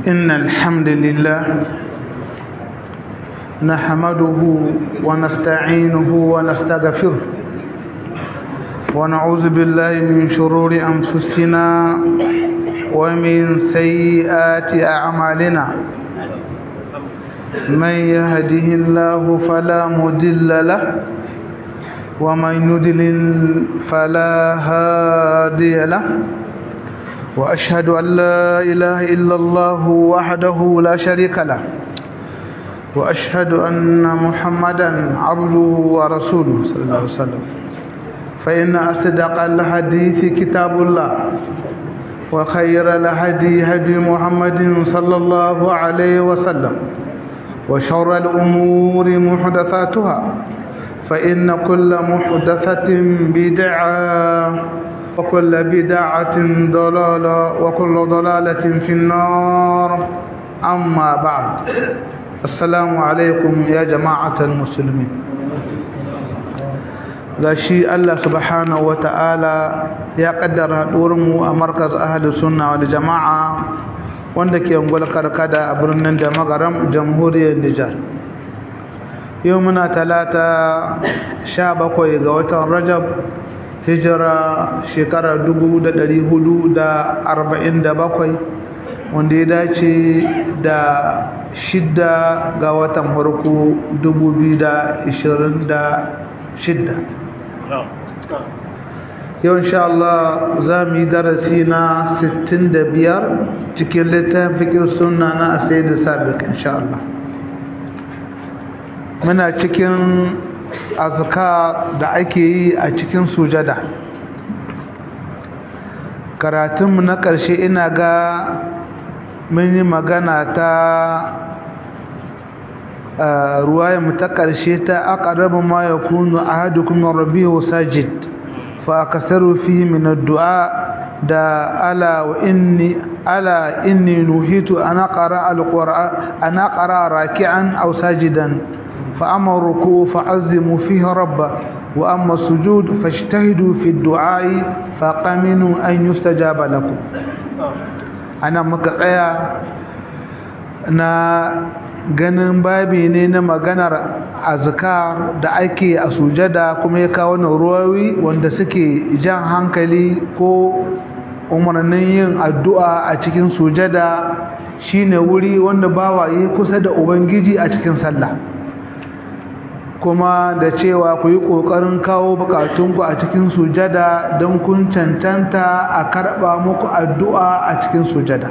إن الحمد لله نحمده ونستعينه ونستغفره ونعوذ بالله من شرور أنفسنا ومن سيئات أعمالنا من يهده الله فلا مضل له ومن يضلل فلا هادي له وأشهد أن لا إله إلا الله وحده لا شريك له وأشهد أن محمدا عبده ورسوله صلى الله عليه وسلم فإن أصدق الحديث كتاب الله وخير الهدي هدي محمد صلى الله عليه وسلم وشر الأمور محدثاتها فإن كل محدثة بدعة وكل بدعة ضلالة وكل ضلالة في النار أما بعد السلام عليكم يا جماعة المسلمين gashi Allah subhanahu wata'ala ya kaddara mu a markaz ahli sunna wal jama'a wanda ke ungwal karkada a birnin da magaram jamhuriyar Nijar yau muna talata sha bakwai ga watan Rajab hijira shekara dubu da ɗari hudu da arba'in da bakwai wanda ya dace da shidda ga watan farko dubu biyu da ishirin da shidda yau insha Allah za mu yi darasi na sittin da biyar cikin littafin fikin suna na asai da sabik insha Allah muna cikin azka da ake yi a cikin sujada karatunmu na ƙarshe ina ga mun yi magana ta ruwayenmu ta ƙarshe ta aqrabu ma yakunu ahadukum min rabbihi sajid fa akasaru fihi min ad-du'a da ala wa inni ala inni nuhitu ana qara al-qur'an ana qara raki'an aw sajidan فأما الركوع فعزموا فيه ربه وأما السجود فاجتهدوا في الدعاء فقمنوا أن يستجاب لكم أنا مكتايا na ganin babi ne na maganar azkar da ake a sujada kuma ya kawo ruwawi wanda suke jan hankali ko umarnin yin addu'a a cikin sujada shine wuri wanda bawa yi kusa da ubangiji a cikin sallah kuma da cewa ku yi ƙoƙarin kawo bukatunku a cikin sujada don kun cancanta a karɓa muku addu'a a cikin sujada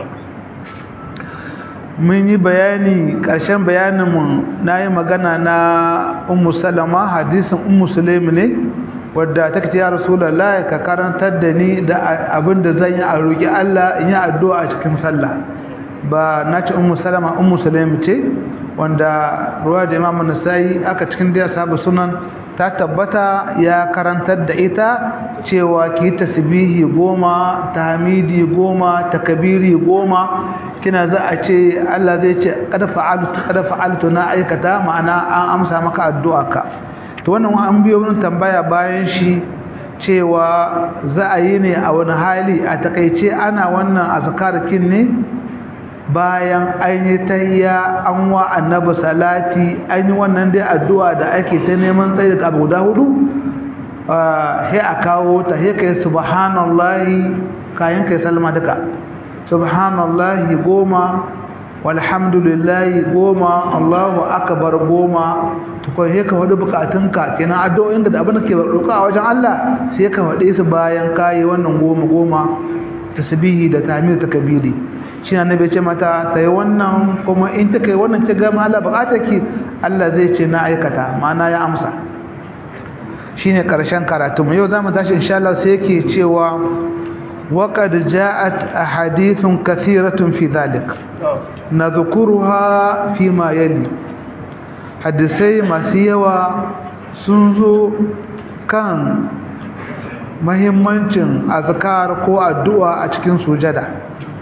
mun yi bayani ƙarshen bayaninmu na yi magana na ummu salama hadisin ummu sulaimi ne wadda ta ce ya rasulallah ka karantar da ni da abin da zan yi a roƙi Allah in yi addu'a a cikin sallah ba na ce ummu salama ummu sulaimi ce wanda ruwa da imamu nasai aka cikin da sabu sunan ta tabbata ya karantar da ita cewa ki tasbihi goma tahmidi goma takbiri goma kina za a ce Allah zai ce qad fa'altu qad fa'altu na aikata ma'ana an amsa maka addu'arka to wannan an biyo mun tambaya bayan shi cewa za a yi ne a wani hali a takeice ana wannan azkarkin ne bayan an yi tayya an wa annabi salati an yi wannan dai addu'a da ake ta neman tsaye da guda hudu sai a kawo ta sai kai subhanallahi kayan kai salma duka subhanallahi goma walhamdulillahi goma allahu akbar goma to kai sai ka wadi bukatunka kenan addu'o'in da abin da ke roƙa a wajen Allah sai ka wade su bayan kai wannan goma goma tasbihi da tahmid da takbiri shi na nabi ce mata ta yi wannan kuma in ta kai wannan ta gama Allah bukatar ki Allah zai ce na aikata ma'ana ya amsa shi ne ƙarshen karatu mu yau za mu tashi insha Allah sai yake cewa waƙad ja'at ahadithun kathiratun fi dhalik nadhkuruha fi ma yali hadisai masu yawa sun zo kan mahimmancin azkar ko addu'a a cikin sujada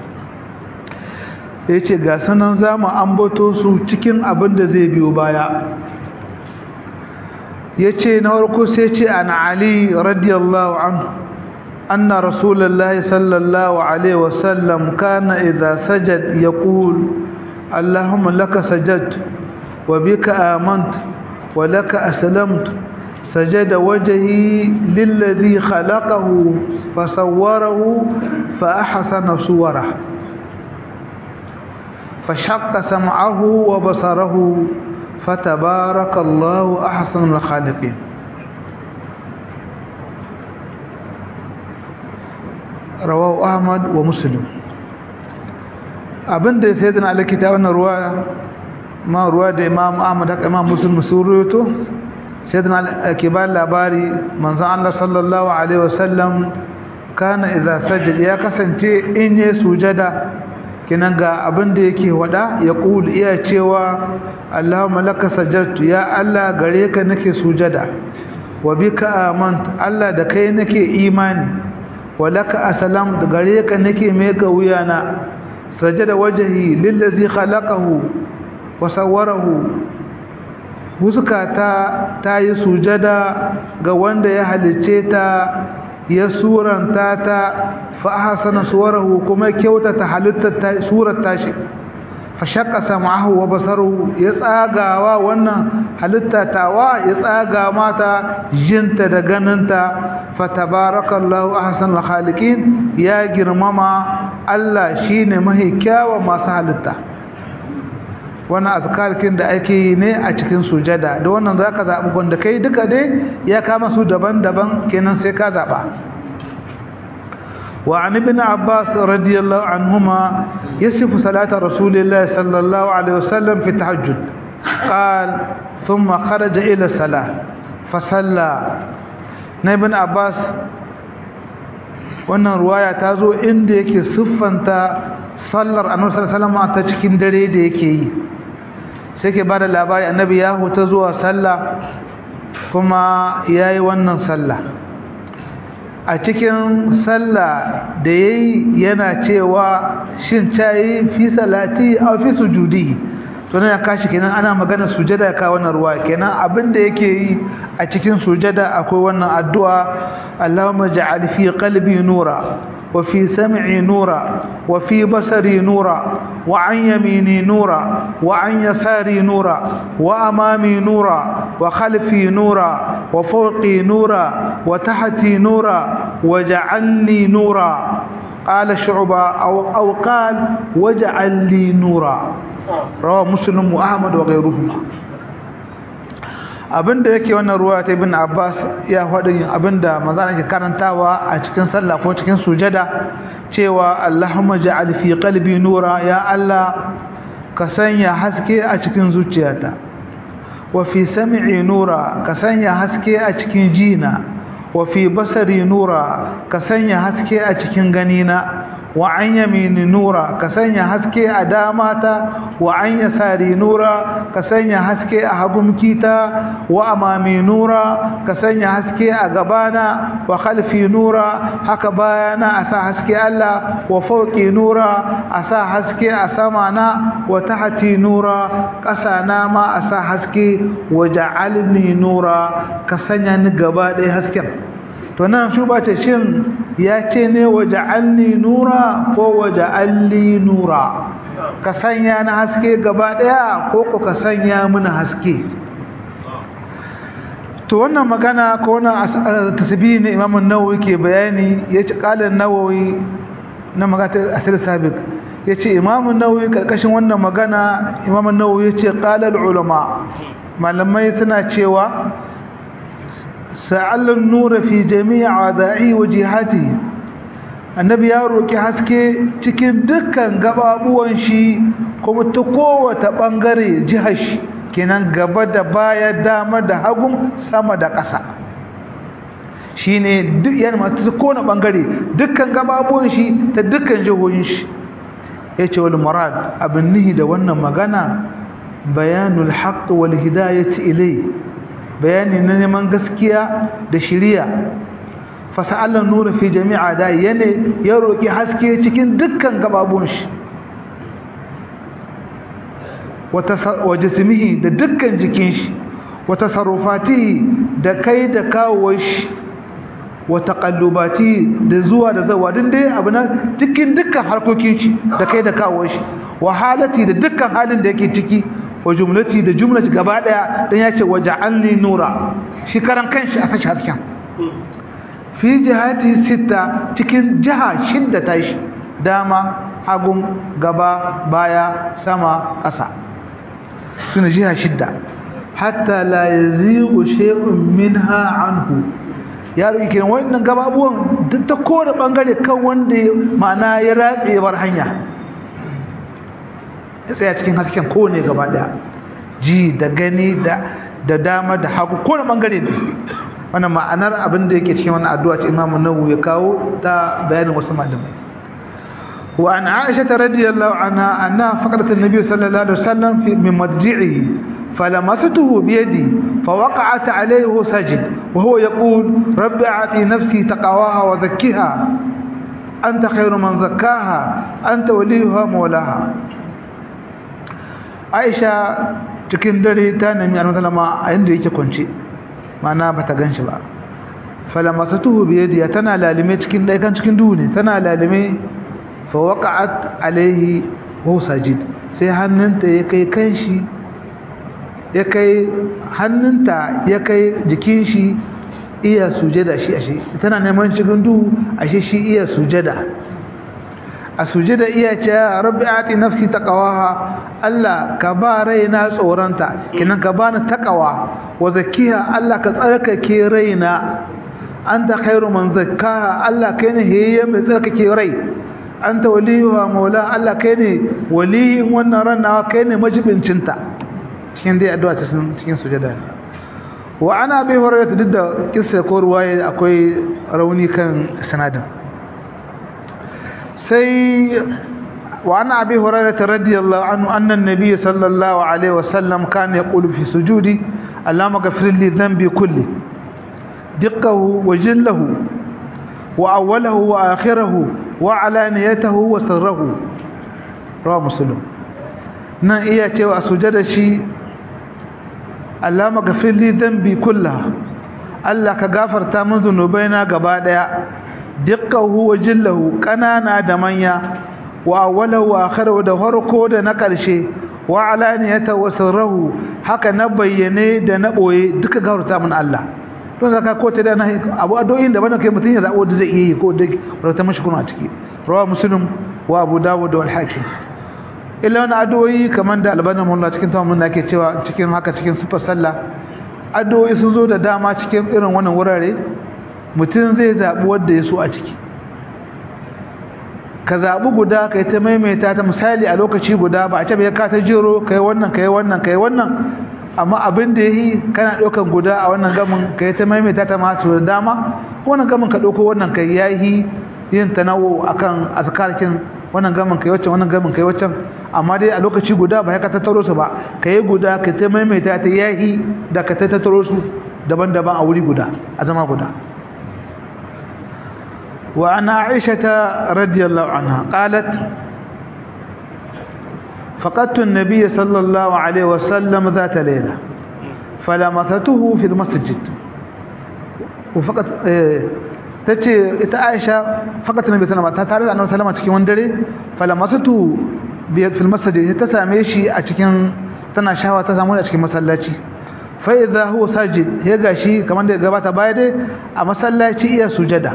ya ce ga sanan za mu ambato su cikin abin da zai biyo baya ya ce na farko sai ce an ali radiyallahu anhu أن رسول الله صلى الله عليه وسلم كان إذا سجد يقول اللهم لك سجدت وبك آمنت ولك أسلمت سجد وجهي للذي خلقه فصوره فأحسن صوره فشق سمعه وبصره فتبارك الله أحسن الخالقين رواه أحمد ومسلم abinda sai da alkita wannan ruwa ma ruwa da Imam Ahmad da Imam Muslim suruto sai da ke ba labari manzon Allah sallallahu alaihi wasallam kana idza sajada ya kasance in ya sujada kinan ga abin da yake wada ya kul iya cewa Allahumma laka sajadtu ya Allah gare ka nake sujada wa bika amant Allah da kai nake imani wa laka aslam da gare ka nake meka wuyana sajada wajhi lillazi khalaqahu wa sawwarahu huskata ta yi sujada ga wanda ya halice ta ya suranta ta fa ahsana suwarahu kuma kyautata halittar surar tashi fa shaqqa sam'ahu wa basaruhu ya tsagawa wannan halitta tawa ya tsaga mata jinta da ganinta fa tabarakallahu ahsanul khaliqin ya girmama Allah shine mahi kyawa masu halitta wannan azkarkin da ake yi ne a cikin sujada da wannan zaka zabi wanda kai duka dai ya kama su daban-daban kenan sai ka zaba وعن ابن عباس رضي الله عنهما يصف صلاة رسول الله صلى الله عليه وسلم في التهجد قال ثم خرج إلى الصلاة فصلى ابن عباس wannan ruwaya ta zo inda yake siffanta sallar annabi sallallahu alaihi wasallam ta cikin dare da yake yi sai ke bada labari annabi ya huta zuwa sallah kuma yayi wannan sallah a cikin sallah da yayi yana cewa shin tayi fi salati aw fi sujudi to nan ya kashi kenan ana magana sujada ka wannan ruwa kenan abinda yake yi a cikin sujada akwai wannan addu'a Allahumma ja'al fi qalbi nura wa fi sam'i nura wa fi basari nura wa an yamini nura wa an yasari nura wa amami nura wa khalfi nura wa fawqi nura wa tahti nura waj'alni nura qala shu'ba aw aw qala waj'al li nura rawa muslim wa ahmad wa ghayruhuma abinda yake wannan ruwa ta ibn abbas ya faɗi abinda manzo yake karantawa a cikin sallah ko cikin sujada cewa allahumma ja'al fi qalbi nura ya allah ka sanya haske a cikin zuciyata wa fi sam'i nura ka sanya haske a cikin jina wa fi basari nura ka sanya haske a cikin ganina wa an yamini nura ka sanya haske a damata wa an yasari nura ka sanya haske a hagumkita wa amami nura ka sanya haske a gabana wa khalfi nura haka bayana a sa haske Allah wa fauki nura a sa haske a samana wa tahti nura ƙasana ma a sa haske wa ja'alni nura ka sanya ni gaba ɗaya hasken to nan shi ba ta shin ya ce ne waje alni nura ko waje alli nura ka sanya na haske gaba daya ko ko ka sanya mini haske to wannan magana ko wannan tasbihi ne Imam an-Nawawi ke bayani yace qalan Nawawi na magana asir sabiq yace Imam an-Nawawi karkashin wannan magana Imam an-Nawawi yace qala al-ulama malamai suna cewa sa'allan nura fi jami'a da'i wa jihati annabi ya roki haske cikin dukkan gababuwan shi kuma ta kowace bangare jihar shi kenan gaba da baya dama da hagun sama da ƙasa shine duk yana masu kowane bangare dukkan gababuwan shi ta dukkan jihohin shi yace wal murad abin nihi da wannan magana bayanul haqq wal hidayati ilayhi bayani na neman gaskiya da shiriya fasa'allan nura fi jami'a da yana ya roki haske cikin dukkan gababun shi wa jismihi da dukkan jikin shi wa tasarrufatihi da kai da kawo shi wa taqallubati da zuwa da zawa din dai abu na cikin dukkan harkokin shi da kai da kawo shi wa halati da dukkan halin da yake ciki wa jumlati da jumlati gaba daya dan yace waja'alni nura shi karan kanshi a sashi hasken fi jihati sita cikin jiha shidda tashi dama hagun gaba baya sama ƙasa suna jiha shidda hatta la yazigu shay'un minha anhu yaro yake wannan gababuwan duk ta kowane bangare kan wanda ma'ana ya ratse bar hanya ya tsaya cikin hasken kowane gaba daya ji da gani da da dama da hagu kowane bangare ne wannan ma'anar abin da yake cikin wannan addu'a ce Imam Nawawi ya kawo ta bayanin wasu malamai wa an Aisha radiyallahu anha anna faqadat an-nabi sallallahu alaihi wasallam fi min madji'ihi فلمسته بيدي فوقعت عليه سجد وهو يقول رب أعطي نفسي تقواها وزكها أنت خير من زكاها أنت وليها مولاها عائشة cikin dare ta nemi annabi sallama a inda yake kwance mana bata ganshi ba falamasatuhu bi yadiya tana lalime cikin daikan cikin duhu ne tana lalime fa waqa'at alaihi wa sajid sai hannunta ya kai kanshi ya kai hannunta ya kai jikin shi iya sujada shi ashe tana neman cikin duhu ashe shi iya sujada a sujada iya ce rabbi ati nafsi taqwaha Allah ka ba raina tsoranta kinan ka bani taqwa wa zakkiha Allah ka tsarkake raina anta khairu man zakkaha Allah kai ne heye mai tsarkake rai anta waliyuha maula Allah kai ne waliyin wannan ran nawa kai ne majibincinta cikin dai addu'a ta cikin sujada wa ana bi hurairah duk da kissa ko ruwaye akwai rauni kan sanadin sai wa ana abi hurairah radiyallahu anhu anna an-nabiy sallallahu alaihi wasallam kana yaqulu fi sujudi allahumma ghfir li dhanbi kulli diqqahu wa jillahu wa awwalahu wa akhirahu wa alaniyatahu wa sirrahu rawa muslim nan iya cewa sujada shi Allah magafir li dhanbi kullaha Allah ka gafarta min zunubaina gaba daya dukkahu wa jillahu kanana da manya wa awwalahu wa akhirahu da farko da na karshe wa alaniyata wa sirruhu haka na bayyane da na boye duka gafarta min Allah don zaka ko ta da na abu addu'o'in da bana kai mutun ya zabo da zai yi ko da rata mashi kuna ciki rawa muslim wa abu dawud wal hakim illa wani addu'o'i kamar da albanin mullah cikin tamamin da ake cewa cikin haka cikin sufar sallah addu'o'i sun zo da dama cikin irin wannan wurare mutum zai zaɓi wadda ya so a ciki ka zaɓi guda ka yi ta maimaita ta misali a lokaci guda ba a ce bai ka ta jero ka yi wannan ka yi wannan ka yi wannan amma abin da ya yi kana ɗaukan guda a wannan gamin ka yi ta maimaita ta masu da dama wannan gamin ka ɗauko wannan ka yi yin tanawo akan azkarkin wannan gamin kai waccan wannan gamin kai waccan amma dai a lokaci guda ba ka tattaro su ba kai guda ka ta maimaita ta yahi da ka tattaro su daban-daban a wuri guda a zama guda wa ana aisha radiyallahu anha qalat فقدت النبي صلى الله عليه وسلم ذات ليلة فلمسته في المسجد وفقط tace ita Aisha fakat nabi sallama ta tare da Annabi sallama cikin wani dare falamasatu bi fil masjid ta same shi a cikin tana shawa ta samu a cikin masallaci fa idha huwa sajid ya gashi kamar da gabata baya dai a masallaci iya sujada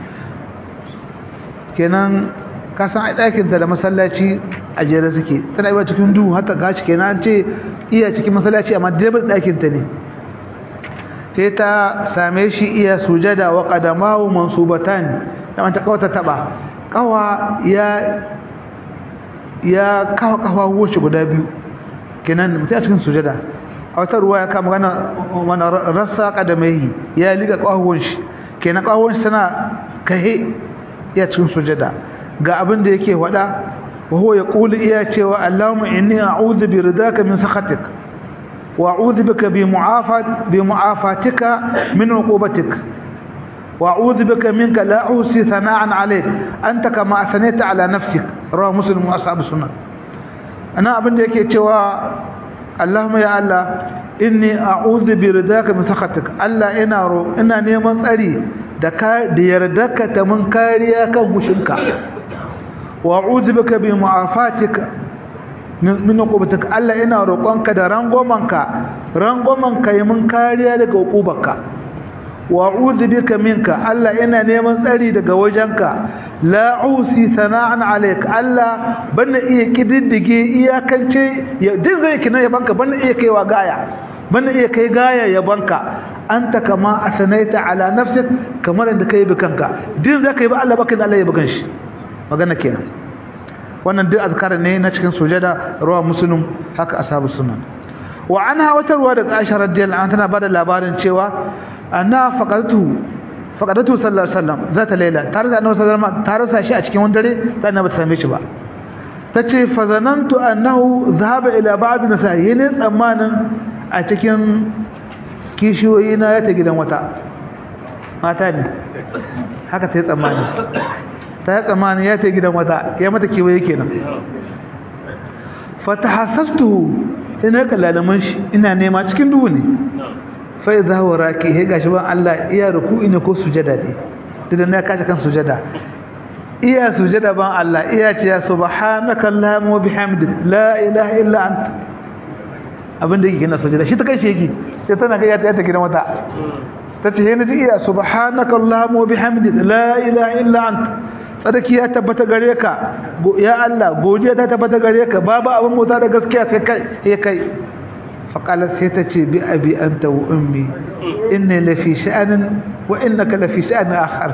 kenan ka san ai dakin ta da masallaci a jere suke tana yi cikin duhu hata gashi kenan ce iya cikin masallaci amma dabar dakin ta ne sai ta same shi iya sujada wa qadamahu mansubatan da ta kawata taba kawa ya ya kawa kawa wuce guda biyu kenan mutum a cikin sujada a wata ruwa ya kama gana wani rasa kadamai ya liga kawon shi kenan kawon shi tana kahe iya cikin sujada ga abin da yake wada wa huwa yaqulu iya cewa allahumma inni a'udhu bi ridaka min sakhatik وأعوذ بك بمعافات بمعافاتك من عقوبتك وأعوذ بك منك لا أحصي ثناء عليك أنت كما أثنيت على نفسك رواه مسلم وأصحاب السنة أنا أبن ديك يتوى اللهم يا الله إني أعوذ برداك من سخطك الله إنا رو إنا نيمان سألي da ka da yardarka ta mun kariya kan hushinka wa a'udhu bika bi mu'afatika min uqubatika Allah ina roƙonka da rangomanka rangomanka yi mun kariya daga uqubarka wa a'udhu bika minka Allah ina neman tsari daga wajenka la usi sana'an alayka Allah bana iya kididdige iyakance din zai kina yabanka bana iya kaiwa gaya bana iya kai gaya yabanka anta kama asanaita ala nafsik kamar inda kai bi kanka din zaka yi ba Allah baka da Allah ya bugan shi magana kenan wannan duk azkar ne na cikin sujada ruwa muslim haka ashabu sunan wa anha wata ruwa daga Aisha radiyallahu anha tana bada labarin cewa anna faqadatu faqadatu sallallahu alaihi wasallam zata laila tare da annabi sallallahu alaihi wasallam tare sa shi a cikin wani dare sai na bata same shi ba tace fa zanantu annahu dhahaba ila ba'd nisa'i ne tsammanin a cikin kishiyoyi na ya ta gidan wata mata ne haka ta yi tsammani ta yi tsammani ya ta gidan wata ya mata kewaye kenan fata hasastu ina kallalaman shi ina nema cikin duhu ne fa idza huwa raki he gashi ban Allah iya ruku'i ne ko sujada ne didan na kashi kan sujada iya sujada ban Allah iya ce ya subhanaka allahumma wa bihamdik la ilaha illa anta abinda yake kina sujada shi ta kai shegi sai tana ga ta ta gidan wata tace he naji iya subhanaka allahumma wa bihamdik la ilaha illa anta sadaki ya tabbata gare ka ya Allah godiya ta tabbata gare ka babu abin mota da gaskiya sai kai sai kai فقالت سيتتي بأبي أنت وأمي إني لفي شأن وإنك لفي شأن آخر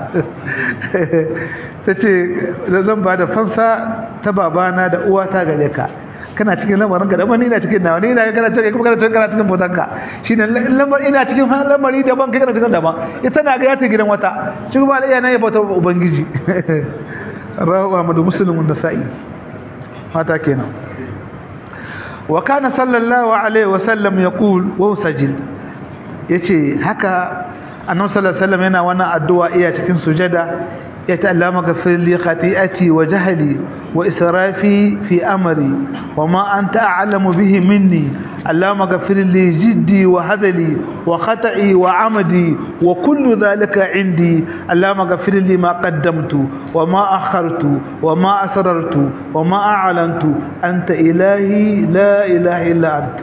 تتي لازم بعد فنسا تبابانا دا أواتا غليكا kana cikin lamarin ka daban ina cikin nawa ni ina kana cikin kuma kana cikin kana cikin botanka shine lamar ina cikin lamari daban kai kana cikin daban ita na ga ya ta gidan wata shi kuma iya nan ya bauta ubangiji rawu Ahmadu Muslim da Sa'i mata kenan وكان صلى الله عليه وسلم يقول وهو سجد yace haka annabi sallallahu alaihi wasallam yana wannan addu'a iya cikin sujada ya ta'allama ghafir li khati'ati wa jahli wa israfi fi amri wa ma anta a'lamu bihi minni allama ghafir li jiddi wa hadali wa khata'i wa amdi wa kullu dhalika indi allama ghafir li ma qaddamtu wa ma akhartu wa ma asrartu wa ma a'lantu anta ilahi la ilaha illa anta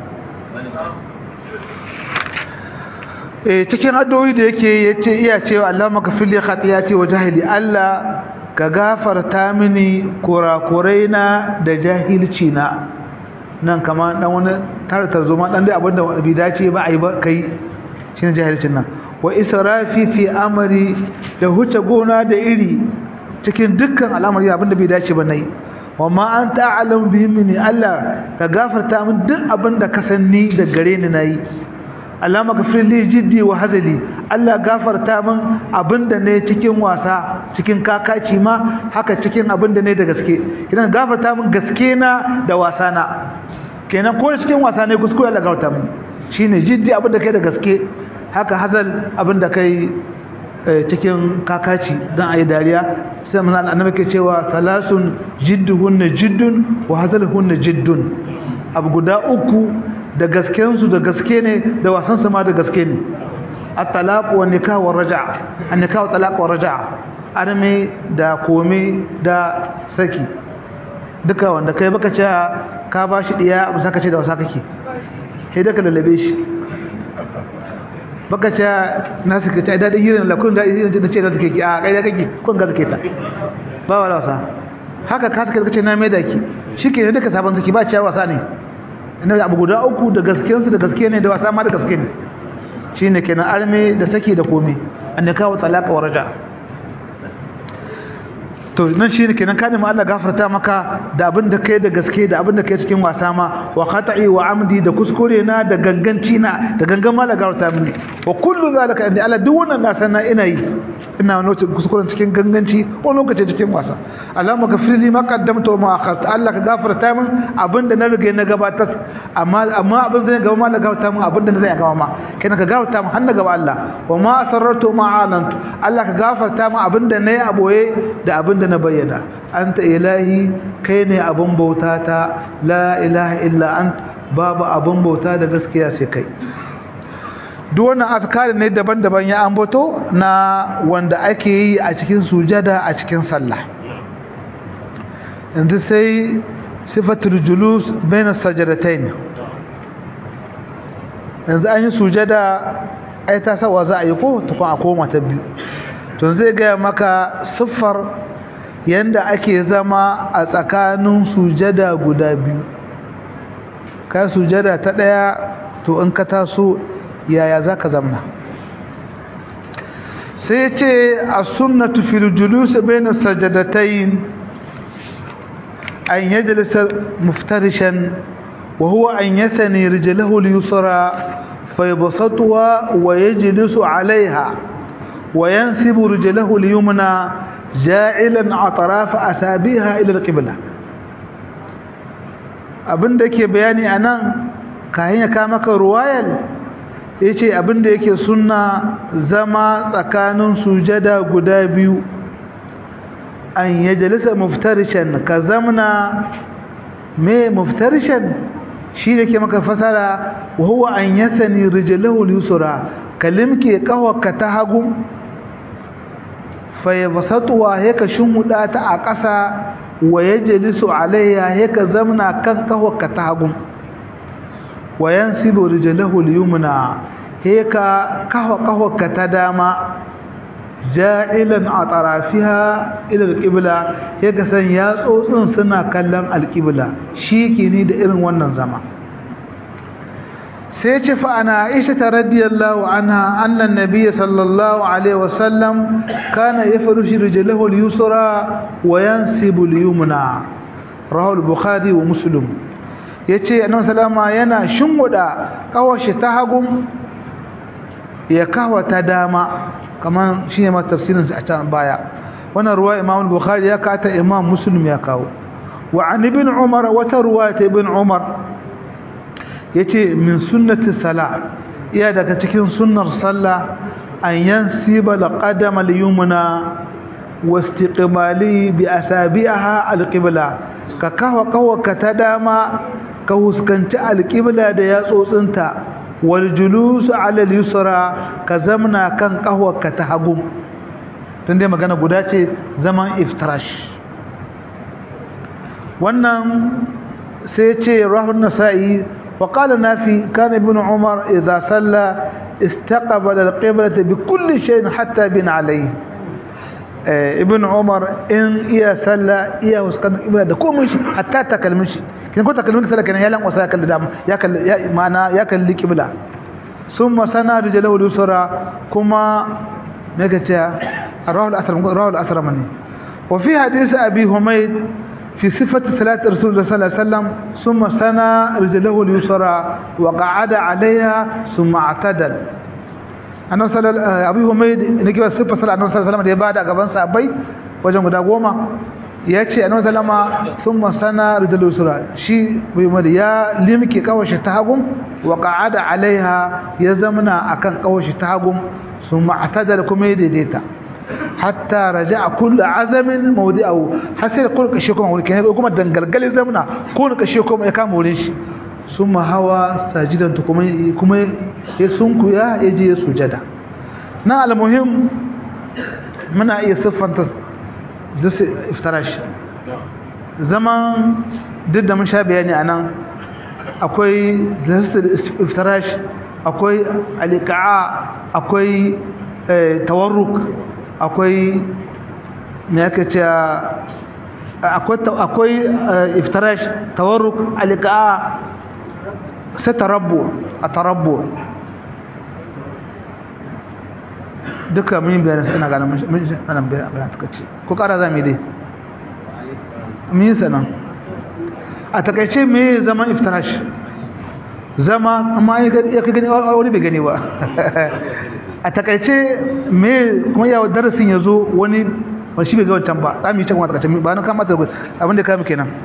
eh cikin addu'o'i da yake yace iya cewa Allah maka fili khatiyati wa jahili Allah ka gafarta mini kurakuraina da jahilci na nan kama dan wani tartar zuma dan dai abinda bai dace ba ai ba kai shine jahilcin nan wa israfi fi amri da huce gona da iri cikin dukkan al'amari abinda bai dace ba nayi wa ma anta a'lamu bihi minni Allah ka gafarta min duk abinda ka sanni da gare ni nayi Allah magafir li jiddi wa hazali Allah gafarta min abinda ne cikin wasa cikin kakaci ma haka cikin abinda ne da gaske kidan gafarta min gaske na da wasa na kenan ko cikin wasa ne kuskure Allah gafarta min shine jiddi abinda kai da gaske haka hazal abinda kai cikin kakaci dan ayi dariya sai manzo annabi ke cewa salasun jidduhunna jiddun wa hazaluhunna jiddun abu guda uku da gaskensu da gaske ne da wasansu ma da gaske ne at-talaq wa nikah wa raja'a an-nikah wa talaq wa raja'a arme da kome da saki duka wanda kai baka ce ka bashi diya abu saka ce da wasa kake sai da ka lalabe shi baka ce na suka ce da hirin la kun da hirin da ce da suke ki a kai da kake kun ga suke ta ba wala wasa haka ka suka ce na mai da ki shike ne duka sabon saki ba ciya wasa ne ina abu guda uku da gaskiyarsu da gaske ne da wasa ma da gaske ne shine kenan arme da saki da komai annaka wa talaqa wa raja to nan shine kenan ka nemi Allah gafarta maka da abin da kai da gaske da abin da kai cikin wasa ma wa khata'i wa amdi da kuskure na da ganganci na da gangan ma da gafarta mini wa kullu zalika inda Allah duk wannan na sanna ina yi ina wani lokacin kuskuren cikin ganganci ko lokacin cikin wasa Allah maka fili ma qaddamta wa ma akharta Allah ka gafarta min abin da na riga na gabatar amma amma abin da na gaba ma na gafarta min abin da na zai gaba ma kenan ka gafarta min har na gaba Allah wa ma asarratu ma alantu Allah ka gafarta min abin da nayi aboye da abin da na bayyana anta ilahi kai ne abun bauta ta la ilaha illa ant babu abun bauta da gaskiya sai kai duk wannan azkari ne daban-daban ya ambato na wanda ake yi a cikin sujada a cikin sallah yanzu sai sifatul julus baina sajadatain yanzu an yi sujada ai ta sawa za a yi ko tukun a koma ta biyu to zai gaya maka siffar yanda ake zama a tsakanin sujada guda biyu ka sujada ta ɗaya to in ka taso yaya za ka zamna sai ce a sunnatu fil julus bayna sajadatayn an yajlisa muftarishan wa huwa an yathani rijlahu al-yusra fayabsatuha wa yajlisu 'alayha wa yansibu rijlahu al-yumna ja'ilan atraf asabiha ila al-qibla abinda yake bayani anan kayan ya kama maka ruwayal yace abinda yake sunna zama tsakanin sujada guda biyu an yajlisa muftarishan ka zamna me muftarishan shi da ke maka fasara wa huwa an yasani rijlahu al-yusra kalimke kawaka ta hagu fa yabsatuwa yaka shumuda ta a ƙasa wa yajlisu alayha yaka zamna kan kawaka ta hagu wa yansibu rijlahu al-yumna yaka kawa kawaka ta dama ja'ilan a tarafiha ila al-qibla yaka san ya tsotsin suna kallon al-qibla shi ke ni da irin wannan zama sai ce fa ana aisha ta radiyallahu anha annan nabiyyi sallallahu alaihi wasallam kana yafrushu rijlahu al-yusra wa yansibu al-yumna rawahu al-bukhari wa muslim yace annabi sallama yana shinguda kawashi ta hagun ya kawa ta dama kaman shine ma tafsirin sa a can baya wannan ruwa imam al-bukhari ya kata imam muslim ya kawo wa an ibn umar wata ruwa ta ibn umar yace min sunnati salah iya daga cikin sunnar sallah an yansiba al-qadama al-yumna wastiqbali bi asabiha al-qibla ka kawa kawa ka ta dama ka huskanci al-qibla da yatsotsinta wal julus ala al-yusra ka zamna kan kawa ka ta hagu tun dai magana guda ce zaman iftirash wannan sai ce rahun nasa'i wa qala nafi kana ibn umar idza salla istaqbala al-qiblata bi kulli shay'in hatta bin alayhi ibn umar in iya salla iya huskan qibla da komai shi hatta takalmin shi kin ko takalmin salla kana ya lan wasa ya kalli dama ya kalli ya ma'ana ya kalli qibla summa sana rijalahu al-yusra kuma mega ta رواه الأثر رواه الأثر مني وفي حديث أبي حميد في صفة صلاة رسول الله صلى الله عليه وسلم ثم سنى رجله اليسرى وقعد عليها ثم اعتدل أنا صلى أبي حميد نجي صفة صلاة النبي صلى الله عليه وسلم بعد أقبان صحابي wajen guda goma ya ce annabi sallama sun masana rijal usra shi bai mali ya limke kawashi ta hagun wa qa'ada alaiha ya zamana akan kawashi ta hagun sun ma'tadal kuma ya daidaita hatta raja'a kullu azamin mawdi'ahu har sai kullu kashe kuma wurin kenan kuma dangalgalin zamana kullu kashe kuma ya kama wurin shi summa hawa sajidan to kuma kuma ya sunkuya ya je ya sujada na almuhim muna iya siffanta duk iftarash zaman duk da mun sha bayani anan akwai iftarash akwai alika'a akwai tawarruk akwai me yake ce akwai iftarash tawarruk alika'a sai tarabbu a tarabbu duka mun bayan suna ganin mun anan bayan suka ce ko kara za mu dai mun yi sana a takaice me zaman iftarash zama amma ya ka gani wani bai gani ba a takaice me kuma yawa darasin ya zo wani wani shi bai ga wancan ba za mu yi can kuma takaice ba na kama ta abinda ya kama kenan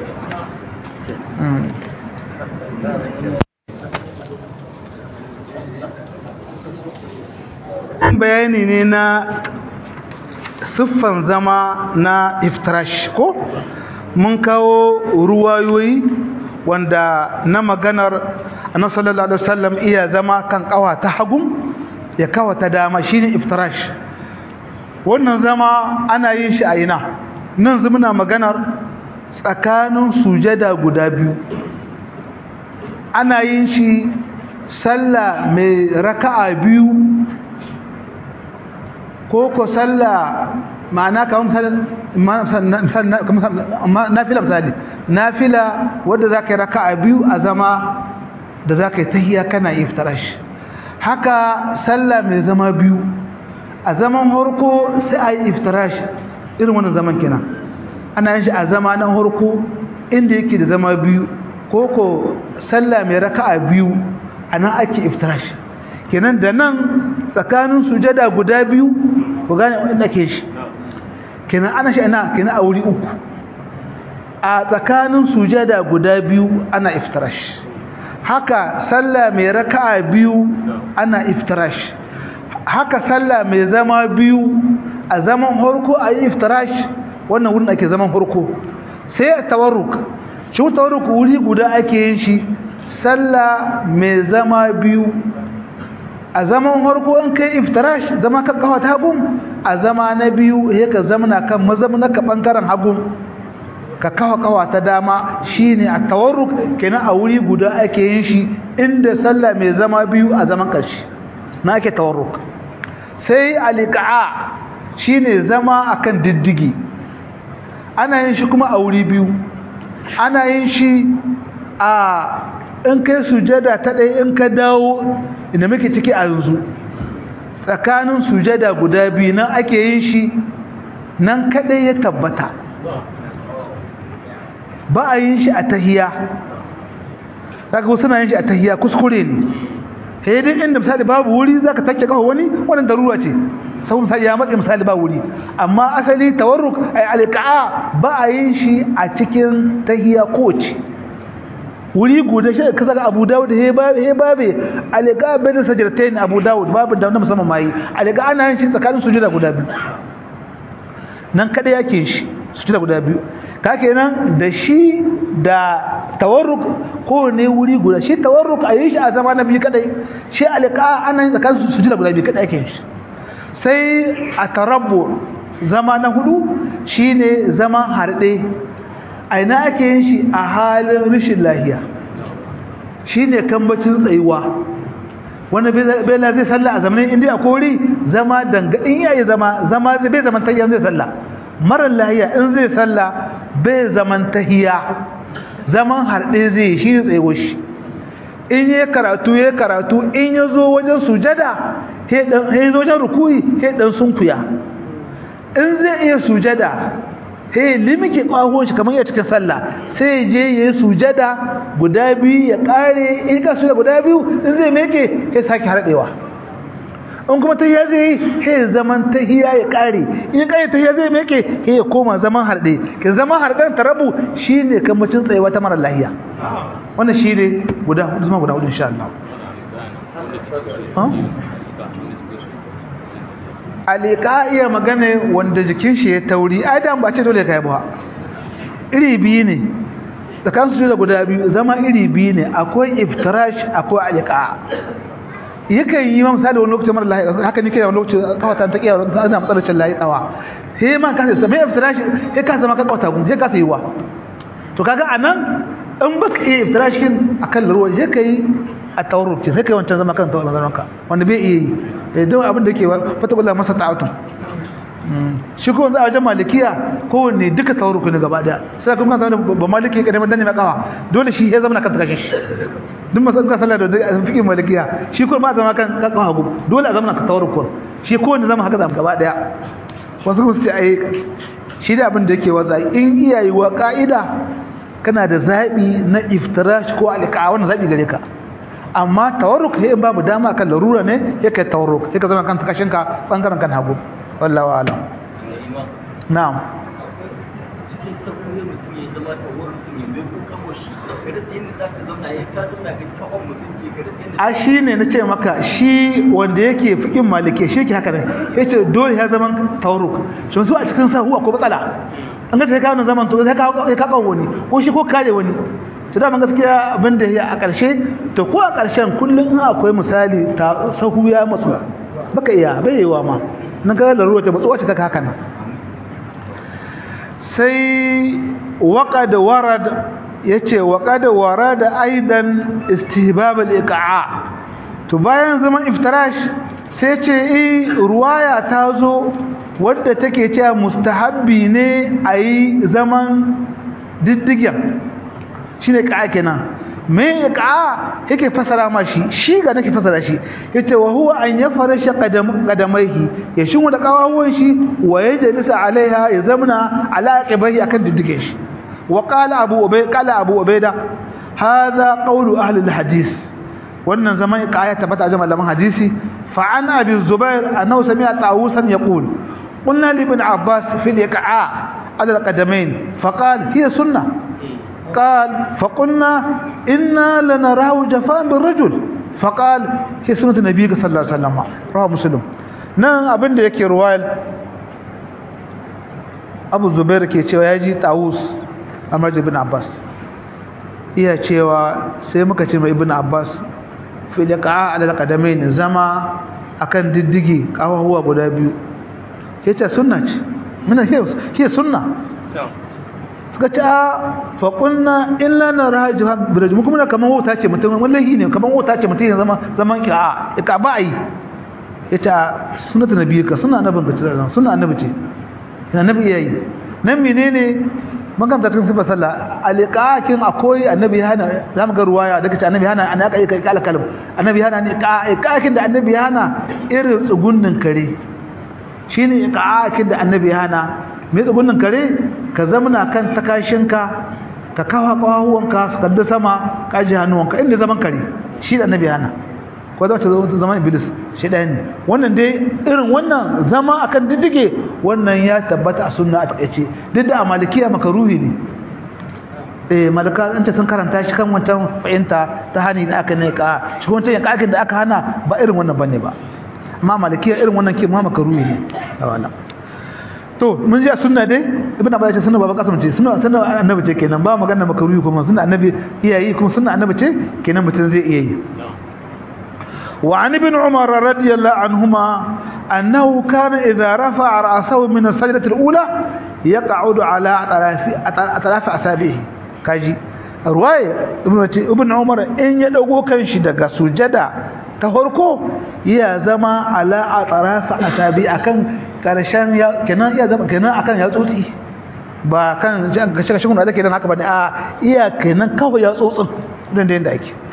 bayani ne na siffan zama na iftirash ko mun kawo ruwayoyi wanda na maganar annabi sallallahu alaihi wasallam iya zama kan kawa ta hagun ya kawa ta dama shine iftirash wannan zama ana yin shi a ina nan muna maganar tsakanin sujada guda biyu ana yin shi sallah mai raka'a biyu ko ko sallah ma'ana kamar nafila misali nafila wadda za ka yi raka'a biyu a zama da za ka yi tahiya kana iftarash haka sallah mai zama biyu a zaman harko sai a yi iftarash irin wannan zaman kenan ana yin shi a zama na harko inda yake da zama biyu ko ko sallah mai raka'a biyu a nan ake iftarash kenan da nan tsakanin sujada guda biyu ku gane wanda ke shi kenan ana shi ana kenan a wuri uku a tsakanin sujada guda biyu ana iftarash haka sallah mai raka'a biyu ana iftarash haka sallah mai zama biyu a zaman harko a yi iftarash wannan wurin ake zaman harko sai a tawarruk shi tawarruk wuri guda ake yin shi sallah mai zama biyu a zaman harko in kai iftirash zama kan kafa ta hagun a zama na biyu ya ka zamana kan mazamna ka bangaren hagun ka kawa kawa ta dama shine a tawarruk kenan a wuri guda ake yin shi inda sallah mai zama biyu a zaman karshe na ake tawarruk sai alika'a shine zama akan diddigi ana yin shi kuma a wuri biyu ana yin shi a in kai sujada ta ɗaya in ka dawo inda muke ciki a yanzu tsakanin sujada guda biyu nan ake yin shi nan kaɗai ya tabbata ba a yin shi a tahiya daga wasu na yin shi a tahiya kuskure ne sai dai inda misali babu wuri za ka take kawo wani wannan darura ce sau misali ya matsa misali ba wuri amma asali tawarruk ai alƙa'a ba a yin shi a cikin tahiya kowace wuri guda shi ka saka Abu Dawud he ba he babe alqa bin sajdatain Abu Dawud babu da musamman mai alqa ana yin shi tsakanin sujuda guda biyu nan kada yake shi sujuda guda biyu ka kenan da shi da tawarruk ko ne wuri guda shi tawarruk a yi shi a zama na biyu kadai shi alqa ana yin tsakanin sujuda guda biyu kadai yake shi sai a tarabbu zama na hudu shine zaman harde aina ake yin shi a halin rashin lahiya shi ne kambacin tsayuwa wanda bela zai salla a zamanin indiya kori zama dangadin yayi zama zama zai bai zaman tahiya zai salla marar lahiya in zai salla bai zaman tahiya zaman harɗe zai shi ne tsayuwa shi in yi karatu ya karatu in ya zo wajen sujada ya zo wajen rukuyi ya ɗan sunkuya in zai iya sujada sai limike kwahon shi kamar ya cikin sallah sai je ya yi sujada guda biyu ya kare in ka sujada guda biyu in zai meke sai sake harɗewa in kuma tahiya zai yi sai zaman tahiya ya kare in kare tahiya zai meke sai ya koma zaman harɗe ke zaman harɗen tarabu shine kamacin tsayewa ta mara lahiya wannan shine guda hudu zama guda hudu insha Allah alika iya magana wanda jikin shi ya tauri adam ba ce dole ka yi ba iri biyu ne tsakan su da guda biyu zama iri biyu ne akwai iftirash akwai alika yakan yi ma misali wani lokacin mara lahi haka nake wani lokacin kawata ta kiyawa ana matsalar lahi tsawa sai ma ka sai mai iftirash sai ka zama ka kawata gun sai ka sai wa to kaga anan in baka iya iftirashin akan ruwa sai kai a tawarruk sai kai wancan zama kan tawarruk ka wanda bai iya yi don abin da ke fatakullah masa ta'atun shi ko a wajen malikiya kowanne duka tawarruku ne gaba daya sai kuma zama ba maliki ya kadamar danne makawa dole shi ya zama kan kashin shi duk masu ka sallah da fikin malikiya shi ko ba zama kan kakawa hagu dole a zama ka tawarruku shi kowanne zama haka zama gaba daya wasu kuma su ce ai shi da abin da yake waza in iyayi wa ka'ida kana da zaɓi na iftirash ko alƙa wannan zaɓi gare ka amma tawarruk sai in babu dama kan larura ne yake tawarruk sai ka zama kan kashin ka bangaren kan hagu wallahi wa alam na'am a shi ne na ce maka shi wanda yake fikin malike shi ke haka ne ya ce dole ya zama tawarruk shi su a cikin sahu akwai matsala an ga sai kawo zaman to sai ka kawo wani ko shi ko kare wani to da gaskiya abin da ya a ƙarshe to ko a ƙarshen kullum in akwai misali ta sahu ya matsu baka iya bai yiwa ma nan ga laruwa ta matsuwa ce ta haka nan sai waqad warad yace waqad warada aidan istihbab al-iqa'a to bayan zaman iftirash sai ce eh ruwaya ta zo wadda take cewa mustahabbi ne ayi zaman diddigen shine ka'a kenan me ka'a yake fasara ma shi shi ga nake fasara shi yace wa huwa an yafarsha qadam qadamaihi ya shin da kawawon shi wa yajlisa alaiha ya zamna ala aqibai akan diddigen shi wa qala abu ubay qala abu ubayda hadha qawlu ahli alhadith wannan zaman ka'a ya tabbata jama'a malaman hadisi fa an abi zubair annahu sami'a tawusan yaqul قلنا لابن عباس في الإقعاء على القدمين فقال هي سنة قال فقلنا إنا لنراه جفاء بالرجل فقال هي سنة النبي صلى الله عليه وسلم رواه مسلم نعم أبن يكي روال أبو زبير كي cewa yaji Tawus Amr ibn Abbas iya cewa sai muka ce mai ibn Abbas fi liqa ala alqadamain zama akan diddigi kawahuwa guda biyu yace sunna ce muna ce sunna suka ce a faƙunna illa na rahaji biraji mu kuma kamar wata ce mutum wallahi ne kamar wata ce mutum ya zama zaman ki a ka ba a yi ya ce a sunata na biyu ka suna annabin ka cikin suna annabi ce yana nabi iya yi nan menene maganta tun sifa sallah aliƙaƙin akwai annabi hana za mu ga ruwaya daga ce annabi hana ana ƙaƙi kai kala kalam annabi hana ne ƙaƙin da annabi hana irin tsugunnin kare shine ƙaƙin da annabi hana mai tsugunin kare ka zamana kan takashinka ka kawo kawahuwanka su kalli sama kaji hannuwanka inda zaman kare shi da annabi hana ko zama ta zaman iblis shi ɗaya ne wannan dai irin wannan zama akan diddige wannan ya tabbata a sunna a takaice duk da a malikiya makaruhi ne eh malaka an ce sun karanta shi kan wancan fahimta ta hani da aka ne ka shi wancan yankakin da aka hana ba irin wannan bane ba amma malikiya irin wannan ke ma makaruhi ne a wannan to mun ji a sunna dai ibnu abbas ce sunna baba kasam ce sunna sunna annabi ce kenan ba magana makaruhi kuma sunna annabi iyayi kuma sunna annabi ce kenan mutum zai iya yi wa an ibn umar radiyallahu anhuma annahu kana idha rafa'a ra'sahu min as-sajdati al-ula yaq'udu ala atrafi atrafi asabihi kaji ruwaya ibn ibn umar in ya dago kanshi daga sujada ta farko ya zama ala atrafi asabi akan karshen ya kenan iya zama kenan akan ya tsotsi ba kan ga shiga shigun da ake dan haka ba a iya kenan kawai ya tsotsin dan da yanda ake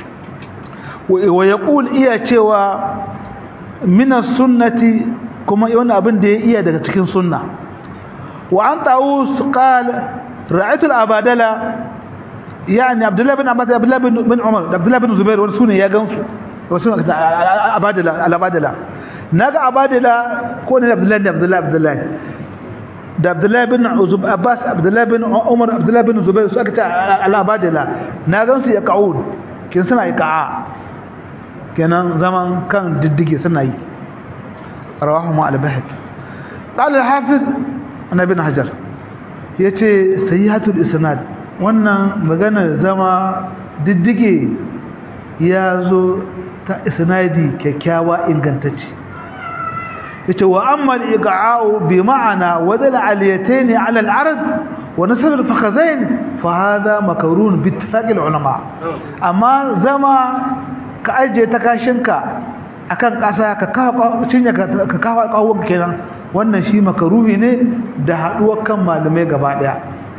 wa yaqul iya cewa min sunnati kuma wannan abin da ya iya daga cikin sunna wa an tawus qala ra'aytu al-abadala yani abdullah bin abbas abdullah bin umar abdullah bin zubair wani sune ya gansu wasu abadala al-abadala naga abadala ko ne abdullahi da abdullahi abdullahi da abdullahi bin uzub abbas abdullahi bin umar abdullahi bin zubair su aka ce al-abadala na gan su ya ka'ud kin suna yi ka'a kenan zaman kan diddige suna yi rawahu ma al-bahd qala al-hafiz ana bin hajar yace sayyihatul isnad wannan magana zama diddige ya zo ta isnadi kyakkyawa ingantacce yace wa amma al-iqa'u bi ma'ana wadal aliyatayn 'ala al-ard wa nasab al-fakhazain fa hadha makrun bi ittifaq al-ulama amma zama ka aje ta kashinka akan kasa ka kawo cinya ka kawo kawon kenan wannan shi makruhi ne da haduwar kan malamai gaba daya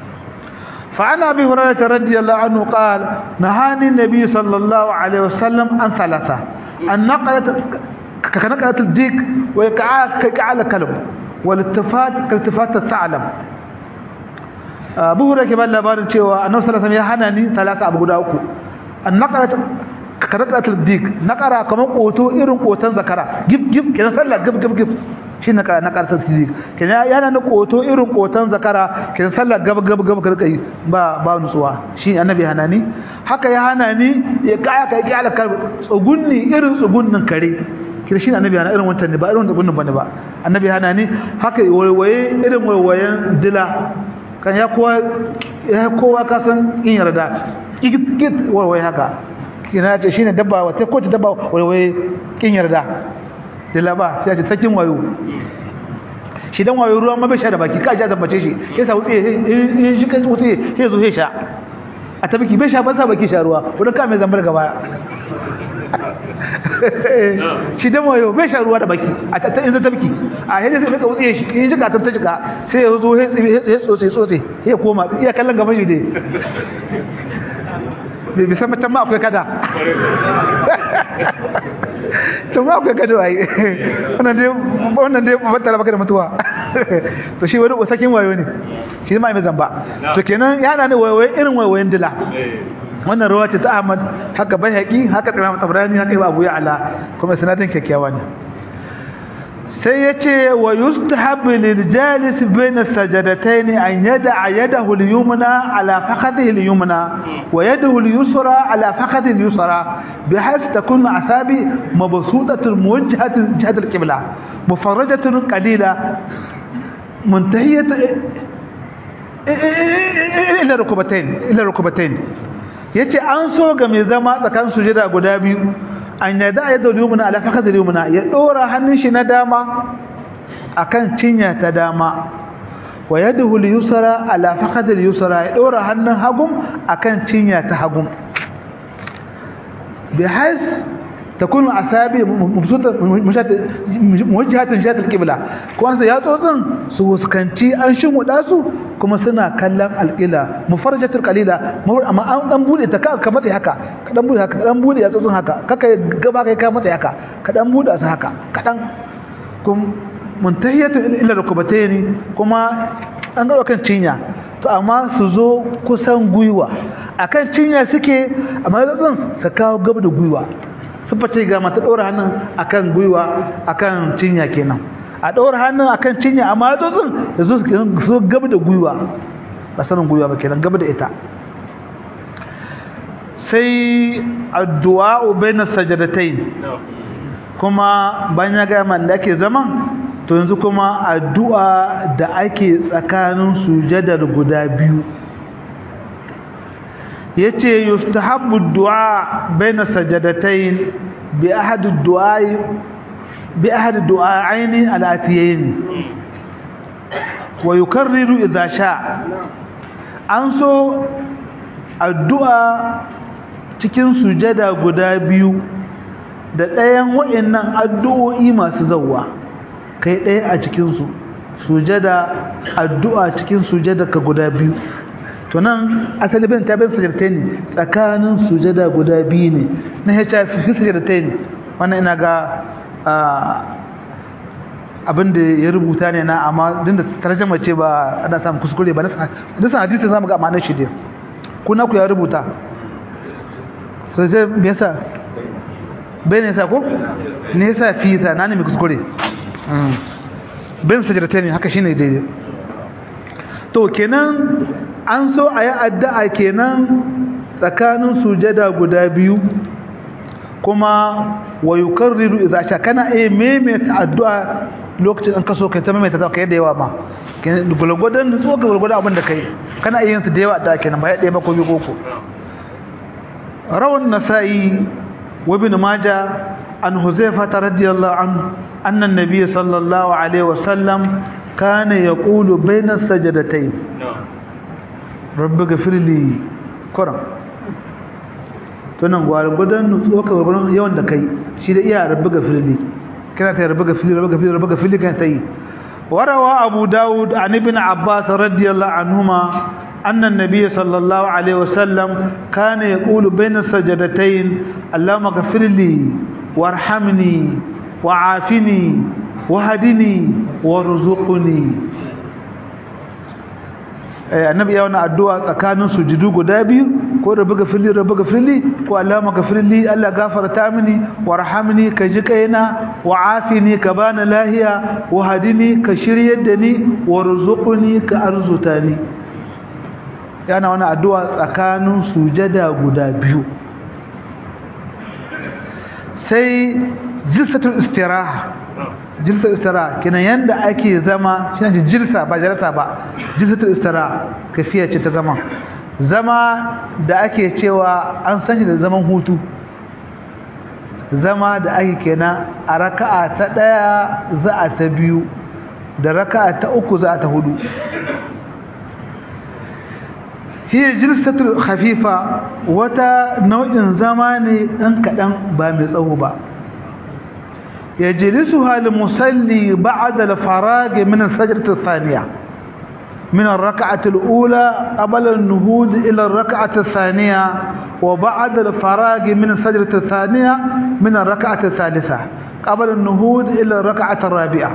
فعن ابي هريره رضي الله عنه قال نهاني النبي صلى الله عليه وسلم عن ثلاثه ان نقلت كنقلة الديك وإقعاء كإقعاء الكلب والالتفات كالتفات الثعلب أبو هريرة كمان labarin cewa annabi sallallahu alaihi wasallam ya hana ni talaka abu guda uku an naqarat kanaqarat dik naqara kaman koto irin kotan zakara gib gib kenan sallah gib gib gib shi naqara naqarat dik kenan yana na koto irin kotan zakara kenan sallah gab gab gab karkai ba ba nutsuwa shi annabi hana ni haka ya hana ni ya kaya kai ki alakar tsugunni irin tsugunnin kare kira shi annabi hana irin wancan ne ba irin tsugunnin bane ba annabi hana ni haka waiwaye irin waiwayen dila kan ya kowa ya kowa ka san in yarda kikit wai haka kina ce shine dabba wata ko ta dabba wai wai kin yarda da laba sai ce sakin wayo shi dan wayo ruwa ma bai sha da baki ka ja zambace shi sai sa wuce in shi kai wuce sai zo sai sha a tabiki bai sha ba sa baki sha ruwa wanda ka mai zambar gaba shi dan wayo bai sha ruwa da baki a ta in ta biki a hede sai ka wuce shi in jika ta jika sai ya zo sai tsotse tsotse sai koma iya kallon gaban shi dai bai bisa macen ma akwai kada tun ma akwai kada waye wannan dai wannan dai battara baka da mutuwa to shi wani usakin wayo ne shi ma mai zamba to kenan yana ne wayo irin wayoyin dila wannan rawa ce ta Ahmad haka Baihaqi haka Imam Tabrani haka Abu Ya'la kuma sanadin kyakkyawa ne sai yace wa yustahab lil jalis bayna sajadatayn an yada'a yadahu al yumna ala faqadihi al yumna wa yadahu al yusra ala faqadihi al yusra bihayth takun asabi mabsutatun muwajjahatun jihad al qibla mufarrajatun qalila muntahiyat ila rukbatayn ila rukbatayn yace an so ga mai zama tsakan sujada guda biyu an yada ya da yumna ala fakad yumna ya dora hannun shi na dama akan cinya ta dama wa yadahu al-yusra ala fakad al-yusra ya dora hannun hagum akan cinya ta hagum bihais takun asabi mubsuta muwajjahatan shatal qibla ko an ya tsotsin su huskanci an shimuda su kuma suna kallon alqila mufarjatul qalila amma an dan bude ta ka matsayi haka ka dan bude haka ka dan bude ya tsotsin haka kaka gaba kai ka matsayi haka ka dan bude su haka kadan kum muntahiyatu ila rukbatayn kuma an ga kan cinya to amma su zo kusan guyuwa akan cinya suke amma tsotsin su kawo gaba da guyuwa sun fice ga mata ɗora hannun akan gwiwa akan cinya kenan a ɗora hannun akan cinya amma ya tsotsin ya zo su gaba da gwiwa ba sanin gwiwa ba kenan gaba da ita sai addu'a bayna sajadatain kuma bayan ya gaya man da ake zaman to yanzu kuma addu'a da ake tsakanin sujadar guda biyu yace yustahabbu du'a baina sajadatayn bi ahad ad-du'a bi ahad ad-du'aini al-atiyayn wa yukarriru idha sha an so addu'a cikin sujada guda biyu da ɗayan waɗannan addu'o'i masu zawwa kai ɗaya a cikin su sujada addu'a cikin sujada ka guda biyu to nan asali bin ta bin sajadatain tsakanin sujada guda biyu ne na ya shafi fi sajadatain wannan ina ga abin da ya rubuta ne na amma din da tarjama ce ba ana samu kuskure ba na san hadisi zamu ga ma'anar shi dai kuna ku ya rubuta sai je me yasa bai ne sa ko ne yasa fi ta na ne mi kuskure bin sajadatain haka shine daidai to kenan an so a yi addu'a kenan tsakanin sujada guda biyu kuma wa yukarriru idza sha kana eh maimaita addu'a lokacin an kaso kai ta maimaita ta kai da yawa ma gulgudan nutso ga gulgudan abin da kai kana iya yin su da yawa da kenan ba ya ɗaya ba ko biyu koko rawan nasa'i wa ibn majah an huzaifa radiyallahu anhu anna an-nabiy sallallahu alaihi wasallam kana yaqulu bayna sajadatayn rabbi gafirli kuram to nan gwargwadon nutsuwa ka gwargwadon yawan da kai shi da iya rabbi gafirli kana ta rabbi gafirli rabbi gafirli rabbi gafirli kan ta yi warawa abu dawud an ibn abbas radiyallahu anhuma أن النبي صلى الله عليه وسلم كان يقول بين السجدتين اللهم اغفر لي وارحمني وعافني وهدني وارزقني annabi ya wani addu'a tsakanin sujudu guda biyu ko da buga fili da buga fili ko Allah maka fili Allah gafarta mini warhamni ka ji kaina wa afini ka bani lahiya wa hadini ka shiryar da ni warzuqni ka arzuta ni yana wani addu'a tsakanin sujada guda biyu sai jilsatul istiraha jilsatul istiraha kinan yanda ake zama shine jilsa ba jalsa ba jilsatul istiraha kafiya ce ta zama zama da ake cewa an sani da zaman hutu zama da ake kenan a raka'a ta ɗaya za a ta biyu da raka'a ta uku za a ta hudu hiya jilsatul khafifa wata nau'in zama ne ɗan kaɗan ba mai tsawo ba يجلسها المصلي بعد الفراغ من السجدة الثانية من الركعة الأولى قبل النهوض إلى الركعة الثانية وبعد الفراغ من السجدة الثانية من الركعة الثالثة قبل النهوض إلى الركعة الرابعة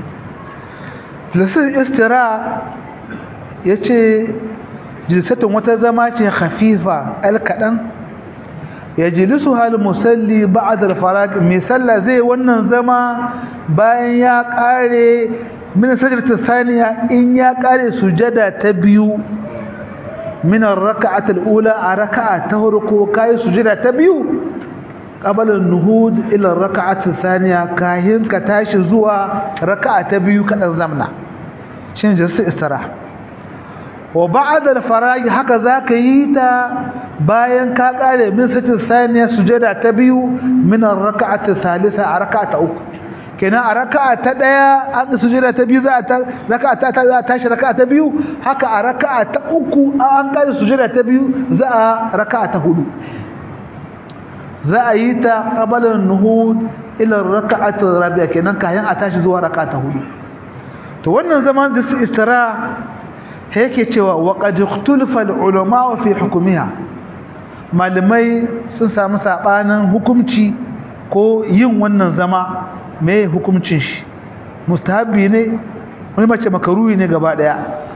جلسة استراء يتي جلسة متزمات خفيفة الكلام yajlisuha al-musalli ba'da al-farag mai sallah zai wannan zama bayan ya kare min sajdatu thaniya in ya kare sujada ta biyu min ar-rak'ati al-ula a raka'a ta farko kai sujada ta biyu qabla an-nuhud ila ar-rak'ati thaniya kahin ka tashi zuwa raka'a ta biyu kadan zamna shin jinsu istirah wa ba'da al-farag haka zaka yi ta bayan ka kare min sitin saniya sujada ta biyu min ar-rak'ati thalitha a rak'a ta uku kenan a raka'a ta daya an sujada ta biyu za ta raka'a ta ta tashi raka'a ta biyu haka a raka'a ta uku an kare sujada ta biyu za a raka'a ta hudu za a yi ta qabala an-nuhud ila ar-rak'ati rabi'a kenan kayan a tashi zuwa raka'a ta hudu to wannan zaman da su istira yake cewa wa qad ikhtalafa al-ulama fi hukmiha malamai sun samu sabanin hukunci ko yin wannan zama me hukuncin shi mustahabi ne wani mace makaruhi ne gaba daya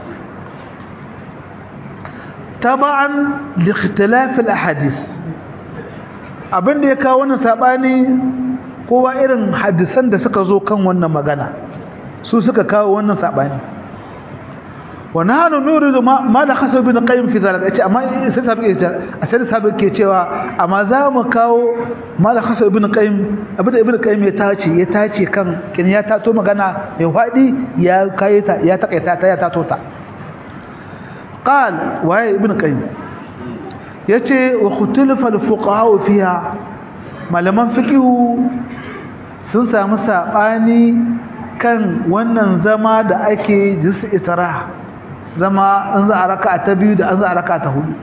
taban li ikhtilaf al-ahadith abinda ya kawo wannan sabani kowa irin hadisan da suka zo kan wannan magana su suka kawo wannan sabani ونحن نورد ما ما لخص ابن قيم في ذلك ايش اما sai sabi sai sabi ke cewa amma za mu kawo ma lkhas ibn qayyim abin ibn qayyim ya tace ya tace kan kin ya tato magana mai fadi ya kai ta ya takaita ta ya tato ta qal wa ibn qayyim yace wa khutulafa al fuqaha fiha malaman fiqhu sun samu sabani kan wannan zama da ake jinsu isra'a zama an za a raka ta biyu da an za a raka ta hudu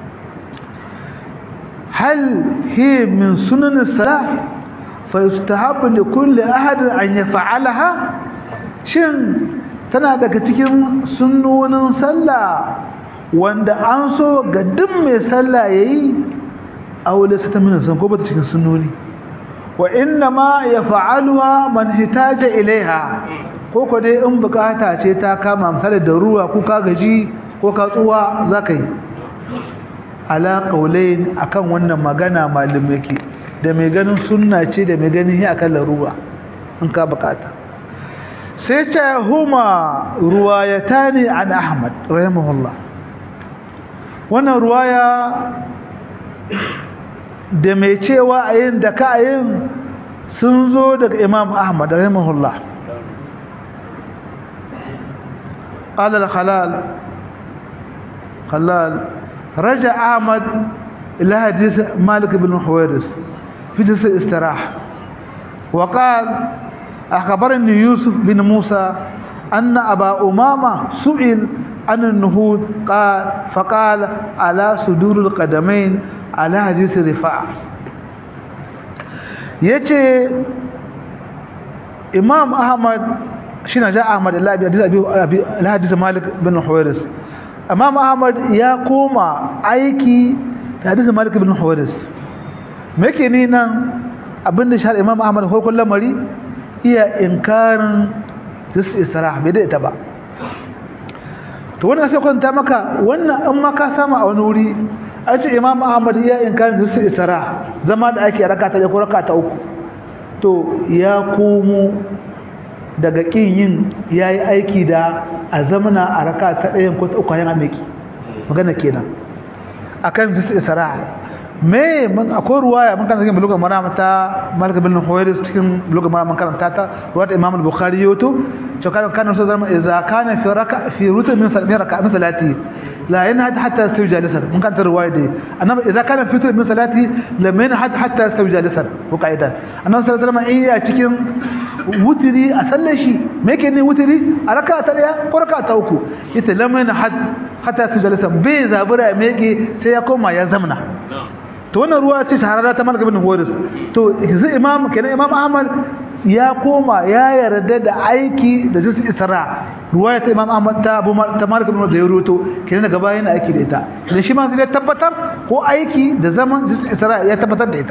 hal hi min sunan salah fa yustahabu li kulli ahad an yaf'alaha shin tana daga cikin sunnonin sallah wanda an so ga duk mai sallah yayi aw laysa ta min sun ko bata cikin sunnoni wa inna ma yaf'aluha man hitaja ilaiha ko ko dai in bukata ce ta kama misali da ruwa ko ka gaji ko ka tsuwa zaka yi ala qaulain akan wannan magana malume ke da mai ganin sunna ce da mai ganin akan laruwa in ka bukata sai ce huma ruwayatani an ahmad rahimahullah wannan ruwaya da mai cewa ayin da ka ayin sun zo daga imam ahmad rahimahullah قال الخلال خلال رجع أحمد إلى حديث مالك بن حويرس في جلسة الاستراحة وقال أخبرني يوسف بن موسى أن أبا أمامة سئل عن النهوض قال فقال على صدور القدمين على حديث رفاع يتي إمام أحمد shi na ja Ahmad al-Hadis Malik bin Huwairis Imam Ahmad ya koma aiki da Hadis Malik bin Huwairis me yake ni nan abinda shi Imam Ahmad farkon lamari iya inkarin dis istirah bai da ita ba to wannan sai kwanta maka wannan an maka sama a wani wuri an ce Imam Ahmad ya inkarin dis istirah zama da ake rakata da ko rakata uku to ya komo daga kin yin yayi aiki da a zamana a raka ta ɗayan ko ta uku yana miki magana kenan akan zisu isra me mun akwai ruwaya mun kan cikin bulugan marama ta malik bin huwairis cikin bulugan marama karanta ta ruwaya imam al-bukhari yoto to kana kana so zama idza kana fi raka fi rutu min salmi raka min salati la yana hatta yastawi jalisan mun kan riwaya dai annabi idan kana fitr min salati lam yana hatta yastawi jalisan ko qaidan annabi sallallahu alaihi wasallam iya cikin wutiri a sallar shi me yake ne wutiri a raka'a ta daya ko raka'a ta uku ita lam yana hatta yastawi jalisan bai zabura me yake sai ya koma ya zamna to wannan ruwa ce shahararra ta Malik ibn Huwairis to yanzu imam kenan imam Ahmad ya koma ya yarda da aiki da jinsu isra ruwaya ta imam ahmad ta abu ta malik ibn da ya ruto kenan daga baya yana aiki da ita idan shi ma zai tabbatar ko aiki da zaman jinsu isra ya tabbatar da ita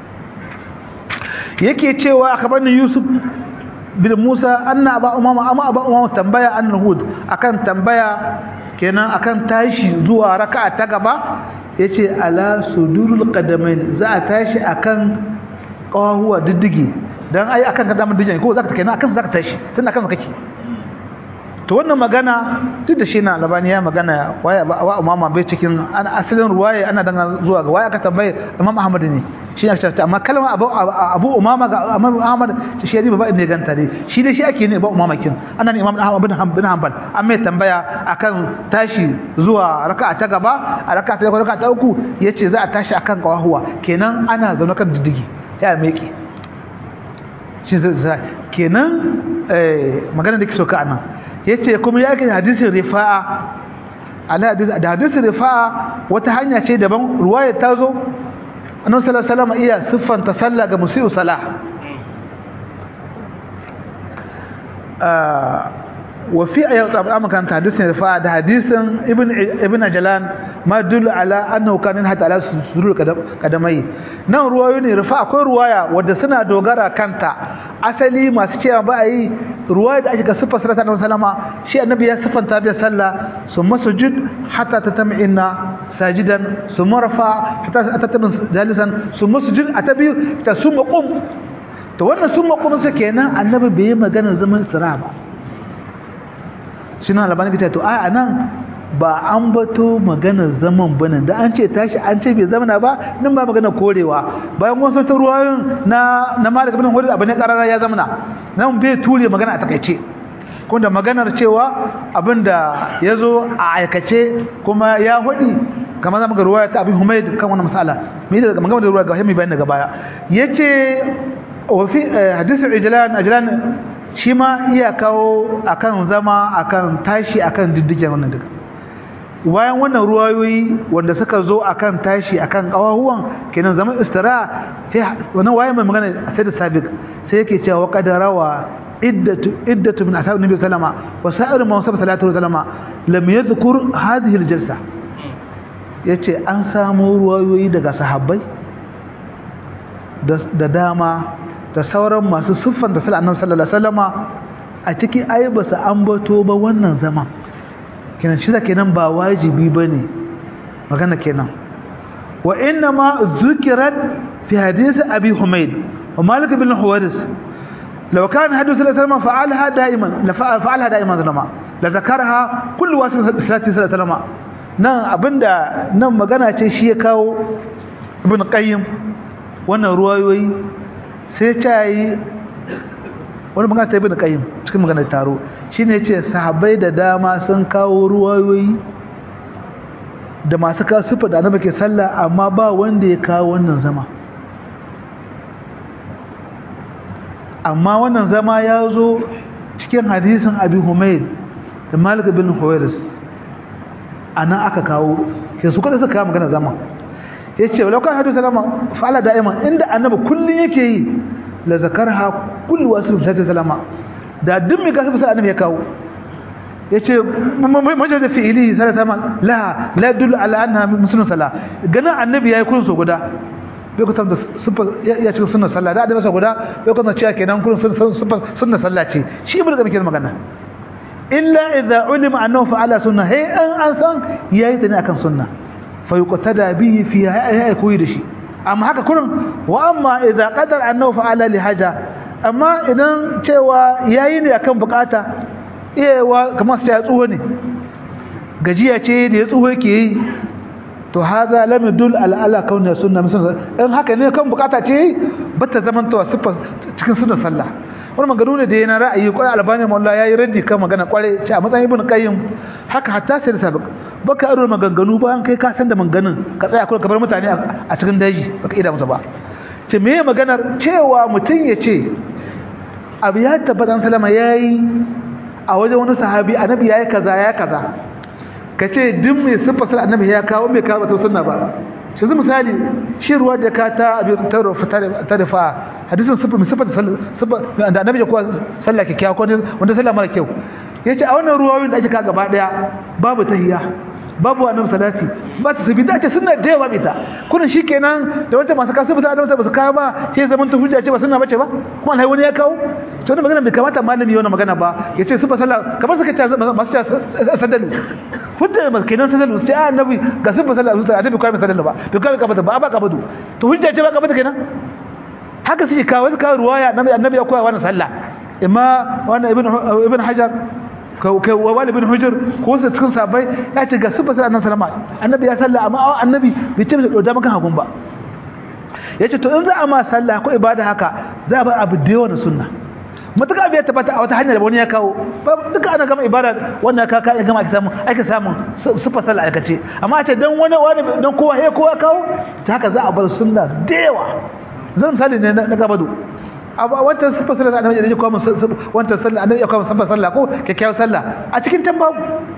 yake cewa akhbarni yusuf bin musa anna aba umama amma aba umama tambaya an hud akan tambaya kenan akan tashi zuwa raka'a ta gaba yace ala sudurul qadamain za a tashi akan qawahuwa diddigi dan ai akan ka damar dijin ko zaka take na akan zaka tashi tun akan kake to wannan magana duk da shi na labani ya magana waya wa umama bai cikin an asalin ruwaya ana dan zuwa ga waya aka tambaye imam ahmad ne shi ne ta amma kalma abu abu umama ga imam ahmad shi ne ba ne ganta ne shi ne shi ake ne ba umama kin ana ne imam ahmad bin hanbal bin hanbal an mai tambaya akan tashi zuwa raka'a ta gaba a raka'a ta raka'a ta uku yace za a tashi akan kawahuwa kenan ana zaune kan diddigi ya meke shi zai kenan magana da ke so ka anan ya ce kuma ya ke hadisin rifa'a da hadisin rifa'a wata hanya ce daban ruwaya ta zo annan salasalama iya siffanta sallah ga musi'u salah وفي أيضا أما كانت حديث رفاعة ده حديث ابن ابن جلان ما يدل على أنه كان ينحت على سرور قدمي نعم رواية رفاعة كل رواية ودسنا دوغارا كانت أصلي ما سيما بأي رواية أجل سفة صلى الله عليه وسلم شيء النبي يسفة تابع صلى ثم سجد حتى تتمعن ساجدا ثم رفع حتى تتمعن جالسا ثم سجد أتبي ثم قم to wannan sun makonsa kenan annabi bai yi magana zaman isra ba shi na labani kace to a anan ba an bato magana zaman bane da an ce tashi an ce bai zamana ba nan ba magana korewa bayan wasu ta ruwayoyin na na malik ibn hurid abin karara ya zamana nan bai ture magana a takaice kuma da maganar cewa abinda yazo a aikace kuma ya hudi kamar zamu ga ruwaya ta abin humayd kan wannan masala me da magana da ruwaya ga himi bayan daga baya yace وفي حديث عجلان عجلان shi ma iya kawo akan zama akan tashi akan diddigen wannan duka bayan wannan ruwayoyi wanda suka zo akan tashi akan kawahuwan kenan zaman istira wannan waye mai magana sai da sabiq sai yake cewa qadarawa iddatu iddatu min ashabi nabi sallama wa sa'ir man sabata salatu sallama lam yadhkur hadhihi aljalsa yace an samu ruwayoyi daga sahabbai da dama da sauran masu siffan da sallallahu annabi sallallahu alaihi wasallama a ciki ai ba su ambato ba wannan zaman kenan shi da kenan ba wajibi bane magana kenan wa inna ma zukirat fi hadith abi humayd wa malik bin huwaris law kana hadith sallallahu alaihi wasallam fa'alha da'iman la fa'alha da'iman zalama la zakarha kullu wasil salati sallallahu alaihi wasallam nan abinda nan magana ce shi ya kawo ibn qayyim wannan ruwayoyi sai ta yi wani magana ta ibn qayyim cikin maganar taro shine yace sahabbai da dama sun kawo ruwayoyi da masu kawo sifa da annabi ke sallah amma ba wanda ya kawo wannan zama amma wannan zama ya zo cikin hadisin abi humayd da malik bin huwairis anan aka kawo ke su kada suka kawo magana zama yace walau kan hadu salama fa'ala da'iman inda annabi kullun yake yi la zakarha kullu wasil sallallahu salama da duk mai gasu sai annabi ya kawo yace majal fi'ili sallallahu alaihi la la yadullu ala anna muslimun sala gana annabi yayi kullun so guda bai ku da ya cikin sunnar sallah da annabi so guda bai ku cewa kenan kullun sunnar sallah ce shi ibnu ga muke magana illa idza ulima annahu fa'ala sunna hay an an san yayi ta ne akan sunna fa yuqtada bihi fi hay koyi da shi amma haka kullun wa amma idza qadar annahu fa'ala li haja amma idan cewa yayi ne akan bukata iyawa kamar sai ya tsuho ne gajiya ce da ya tsuho yake yi to haza lam yadul ala ala kauna sunna musulma in haka ne kan bukata ce bata zaman to sifa cikin sunnar sallah wani magana ne da yana ra'ayi kwarai albani mawalla yayi raddi kan magana kwarai ce a matsayin ibn qayyim haka hatta sai da sabiq baka aro maganganu bayan kai ka san da manganin ka tsaya kuma ka bar mutane a cikin daji baka ida musu ba ce me maganar cewa mutum ya ce abu ya tabbata salama yayi a wajen wani sahabi annabi yayi kaza ya kaza ka ce duk mai siffar sallah annabi ya kawo mai kawo ta sunna ba shi zai misali shi ruwa da ka ta abin ta rufa hadisin siffar mai siffar siffar da annabi ya kuwa sallah kyakkyawa ko wanda sallah mara kyau ya ce a wannan ruwayoyin da ake ka gaba daya babu tahiyya babu annabi salati ba ta sabi da ce sunna da yawa bita kullun shikenan da wancan masu kasu bita annabi ba su kawo ba sai zaman ta hujja ce ba sunna bace ba kuma alhai wani ya kawo to wannan magana bai kamata malami yana magana ba yace su ba sallah kamar suka ce masu ce sadalu hujja ba kenan sadalu sai annabi ga su ba sallah annabi kai sadalu ba to kai ka bata ba ba ka badu to hujja ce ba ka bata kenan haka suke kawo su kawo ruwaya annabi ya koya wannan sallah imma wannan ibn ibn hajar kai wali bin hujur ko su cikin sabai ya ce ga su basir annabi sallama annabi ya salla amma annabi bai ce da maka hagun ba yace to in za a ma sallah ko ibada haka za a bar abu da yawa na sunna matuƙa bai tabbata a wata hanyar wani ya kawo duka ana gama ibada wannan ka ka gama ake samu ake samun sufa sallah aikace amma a ce dan wani wani dan kowa he kowa kawo ta haka za a bar sunna da yawa zan misali ne na gabado a wancan siffar sallah annabi da ya kawo wancan sallah annabi ya kawo siffar sallah ko kyakkyawar sallah a cikin tan babu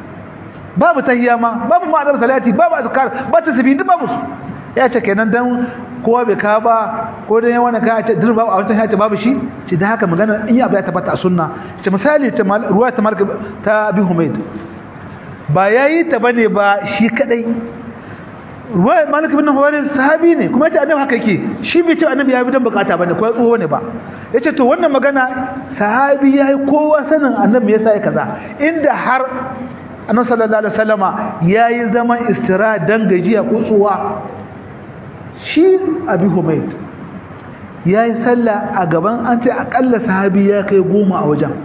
babu tahiyya ma babu ma'anar salati babu azkar ba ta sabi duk babu su ya ce kenan dan kowa bai ka ba ko dan wani ka ce din babu a wancan ya ce babu shi ce da haka magana in ya ba ya tabbata a sunna ce misali ce ruwa ta malik ta bi humaid ba yayi ta bane ba shi kadai ruwa malik bin huwairi sahabi ne kuma yace annabi haka yake shi bai ce annabi ya bi dan bukata bane ko tsoho ne ba yace to wannan magana sahabi yayi kowa sanin annabi yasa ya kaza inda har annabi sallallahu alaihi wasallama yayi zaman istira dan gajiya ko tsuwa shi abi humayd yayi sallah a gaban an ce akalla sahabi ya kai goma a wajen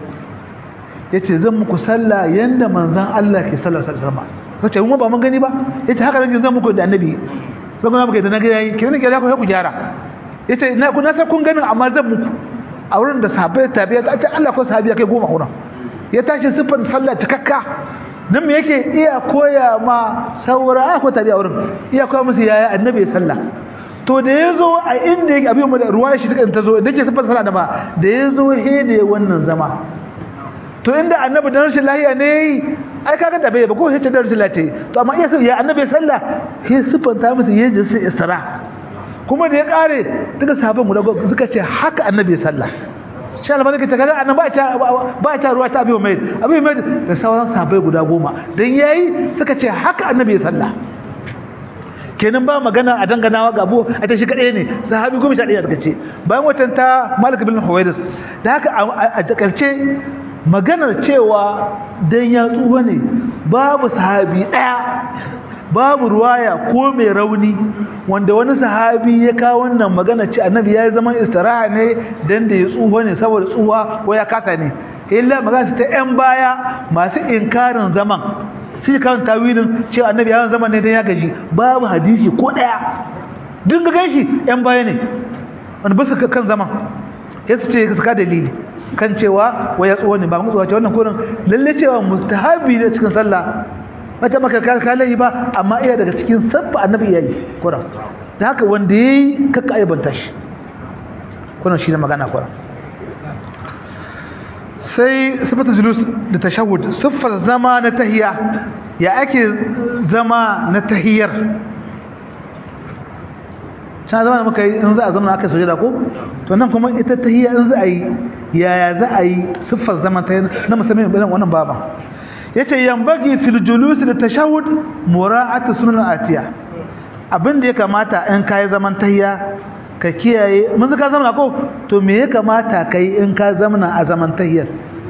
yace zan muku sallah yanda manzon Allah ke sallallahu alaihi wasallama kace mu ba mun gani ba yace haka nake zan muku da annabi sai kuma muke da naga yayi kin ne ku ku gyara yace na ku na san kun ganin amma zan muku a wurin da sahabbai tabi'a ta ce Allah ko sahabi kai goma wurin ya tashi sifan sallah cikakka dan me yake iya koya ma saura ko tabi'a wurin iya koya musu yaya annabi sallah to da yazo a inda yake abin da ruwaya shi take ta zo da yake sifan sallah da ba da yazo he da wannan zama to inda annabi dan rashin lahiya ne ai kaga da bai ba ko hita da rasulullahi to amma iya ya annabi sallah sai sifanta musu yaji sai isra kuma da ya kare duka sahabban guda suka ce haka annabi sallah shi Allah barka ta kaga annabi ba ta ba ta ruwa ta abi mai abi mai da sauran sahabbai guda goma dan yayi suka ce haka annabi sallah kenan ba magana a danganawa ga abu a ta shi kadai ne sahabi goma sha ɗaya suka ce bayan watan ta Malik bin Huwairis da haka a takalce maganar cewa dan ya tsuwa ne babu sahabi daya babu ruwaya ko mai rauni wanda wani sahabi ya kawo wannan magana ce annabi ya yi zaman istiraha ne dan da ya tsuwa ne saboda tsuwa ko ya kasa ne illa magana ta yan baya masu inkarin zaman sai kan tawilin cewa annabi ya yi zaman ne dan ya gaji babu hadisi ko daya duk ga gashi yan baya ne wanda ba su kan zaman sai su ce su ka dalili kan cewa waya tsuwa ne ba mu tsuwa ce wannan kurin lalle cewa mustahabi ne cikin sallah mata maka kalai ba amma iya daga cikin sabba annabi yayi kuran da haka wanda yayi kaka aibanta shi kuran shi ne magana kuran sai sifatu julus da tashahhud siffar zama na tahiyya ya ake zama na tahiyyar can zama da muka yi in za a zama aka sujada ko to nan kuma ita tahiyya in za a yi yaya za a yi siffar zaman ta na musamman irin wannan baba yace yambagi fil julus da tashahhud mura'atu sunan atiya abin da ya kamata in kai zaman tahiyya ka kiyaye mun ka zamana ko to me ya kamata kai in ka zamana a zaman tahiyyar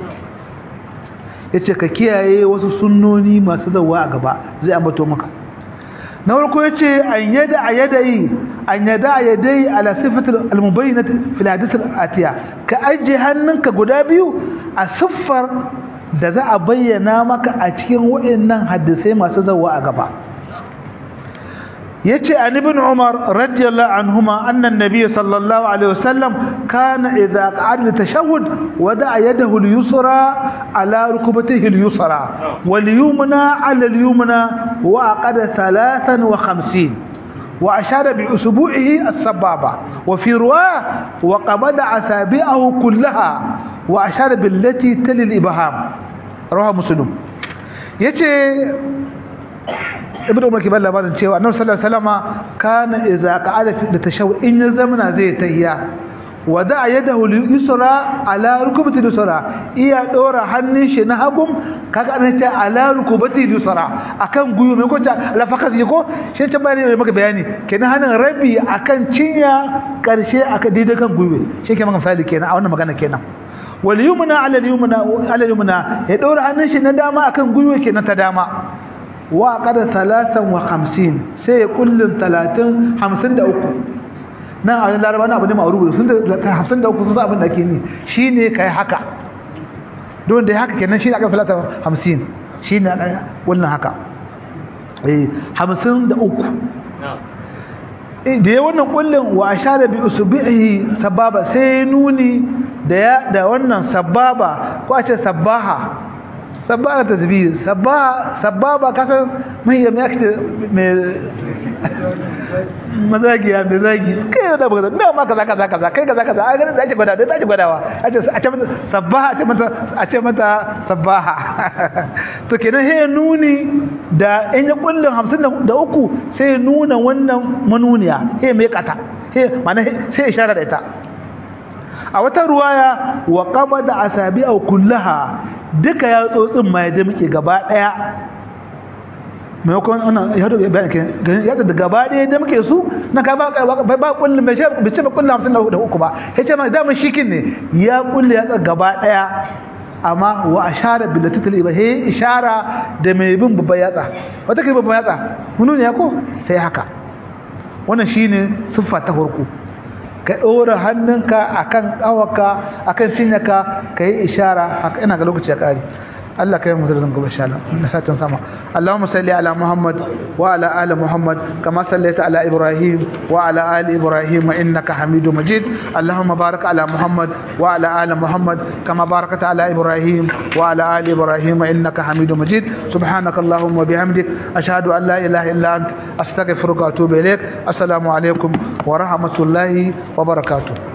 yace ka kiyaye wasu sunnoni masu zawa a gaba zai ambato maka na farko yace an yada ayadai an yada ayadai ala sifatul almubayyinat fil hadith atiya ka aje hannunka guda biyu a siffar da za a bayyana maka a cikin waɗannan hadisai masu zawa a gaba yace an ibn umar radiyallahu anhuma anna an-nabiy sallallahu alaihi wasallam kana idha qa'ada tashahhud wada'a yadahu al-yusra ala rukbatihi al-yusra wal yumna ala al-yumna wa aqada 53 وأشار بأسبوعه السبابة وفي رواية وقبض أصابعه كلها وأشار بالتي تلي الإبهام رواه مسلم يتي ibn umar ke bada labarin cewa annabi sallallahu alaihi wasallama kana idza qa'ada fi tashawwud in ya zamana zai tahiya wada yadahu yusra ala rukbati yusra iya dora hannun shi na hagum kaga an ce ala rukbati yusra akan guyu mai ko ta lafakas ko shi ta bayani mai maka bayani kenan hannun rabi akan cinya karshe aka daidai kan guyu shi ke maka misali kenan a wannan magana kenan wal yumna ala yumna ala yumna ya dora hannun shi na dama akan guyu kenan ta dama wa qada 53 sai kullun 30 53 nan a wajen laraba na abu ne ma'arubu sun da hamsin da uku sun sa abin da ake yi shi ne ka yi haka don da ya haka kenan shi ne aka filata hamsin shi ne aka wannan haka hamsin da uku da ya wannan kullum wa a sha da bi usubihi sababa sai nuni da ya da wannan sababa ko a ce sabaha sabaha ta zubi sababa kasar mai yamma ya mai mazagiya da zagi kai da baka da ma kaza kaza kaza kai kaza kaza ai da ake gwada da ake gwadawa a ce a ce mata sabbaha a ce mata a ce mata sabbaha to kenan he nuni da in ya kullun 53 sai nuna wannan manuniya he mai kata he mana sai isharar da ita a wata ruwaya wa qabada asabi'a kullaha duka ya tsotsin ma ya muke gaba daya maimakon wannan ya haɗu bayan kenan ya da gaba ɗaya da muke su na ka ba ba kullum bai ce ba kullum hamsin da uku ba ya ce ma damar shikin ne ya kulle ya gaba ɗaya amma wa ashara bil latitil ba he ishara da mai bin babban yatsa wata kai babban yatsa munu ne ya ko sai haka wannan shine siffa ta farko ka ɗora hannunka akan ƙawaka akan cinyaka ka yi ishara haka ina ga lokaci ya ƙare Allah kai mu zarzan gobe insha Allah na satin sama Allahumma salli ala Muhammad wa ala ali Muhammad kama sallaita ala Ibrahim wa ala ali Ibrahim innaka Hamidum Majid Allahumma barik ala Muhammad wa ala ali Muhammad kama barakta ala Ibrahim wa ala ali Ibrahim innaka Hamidum Majid subhanaka Allahumma bihamdik ashhadu an la ilaha illa anta astaghfiruka wa atubu ilaik assalamu alaikum wa rahmatullahi wa barakatuh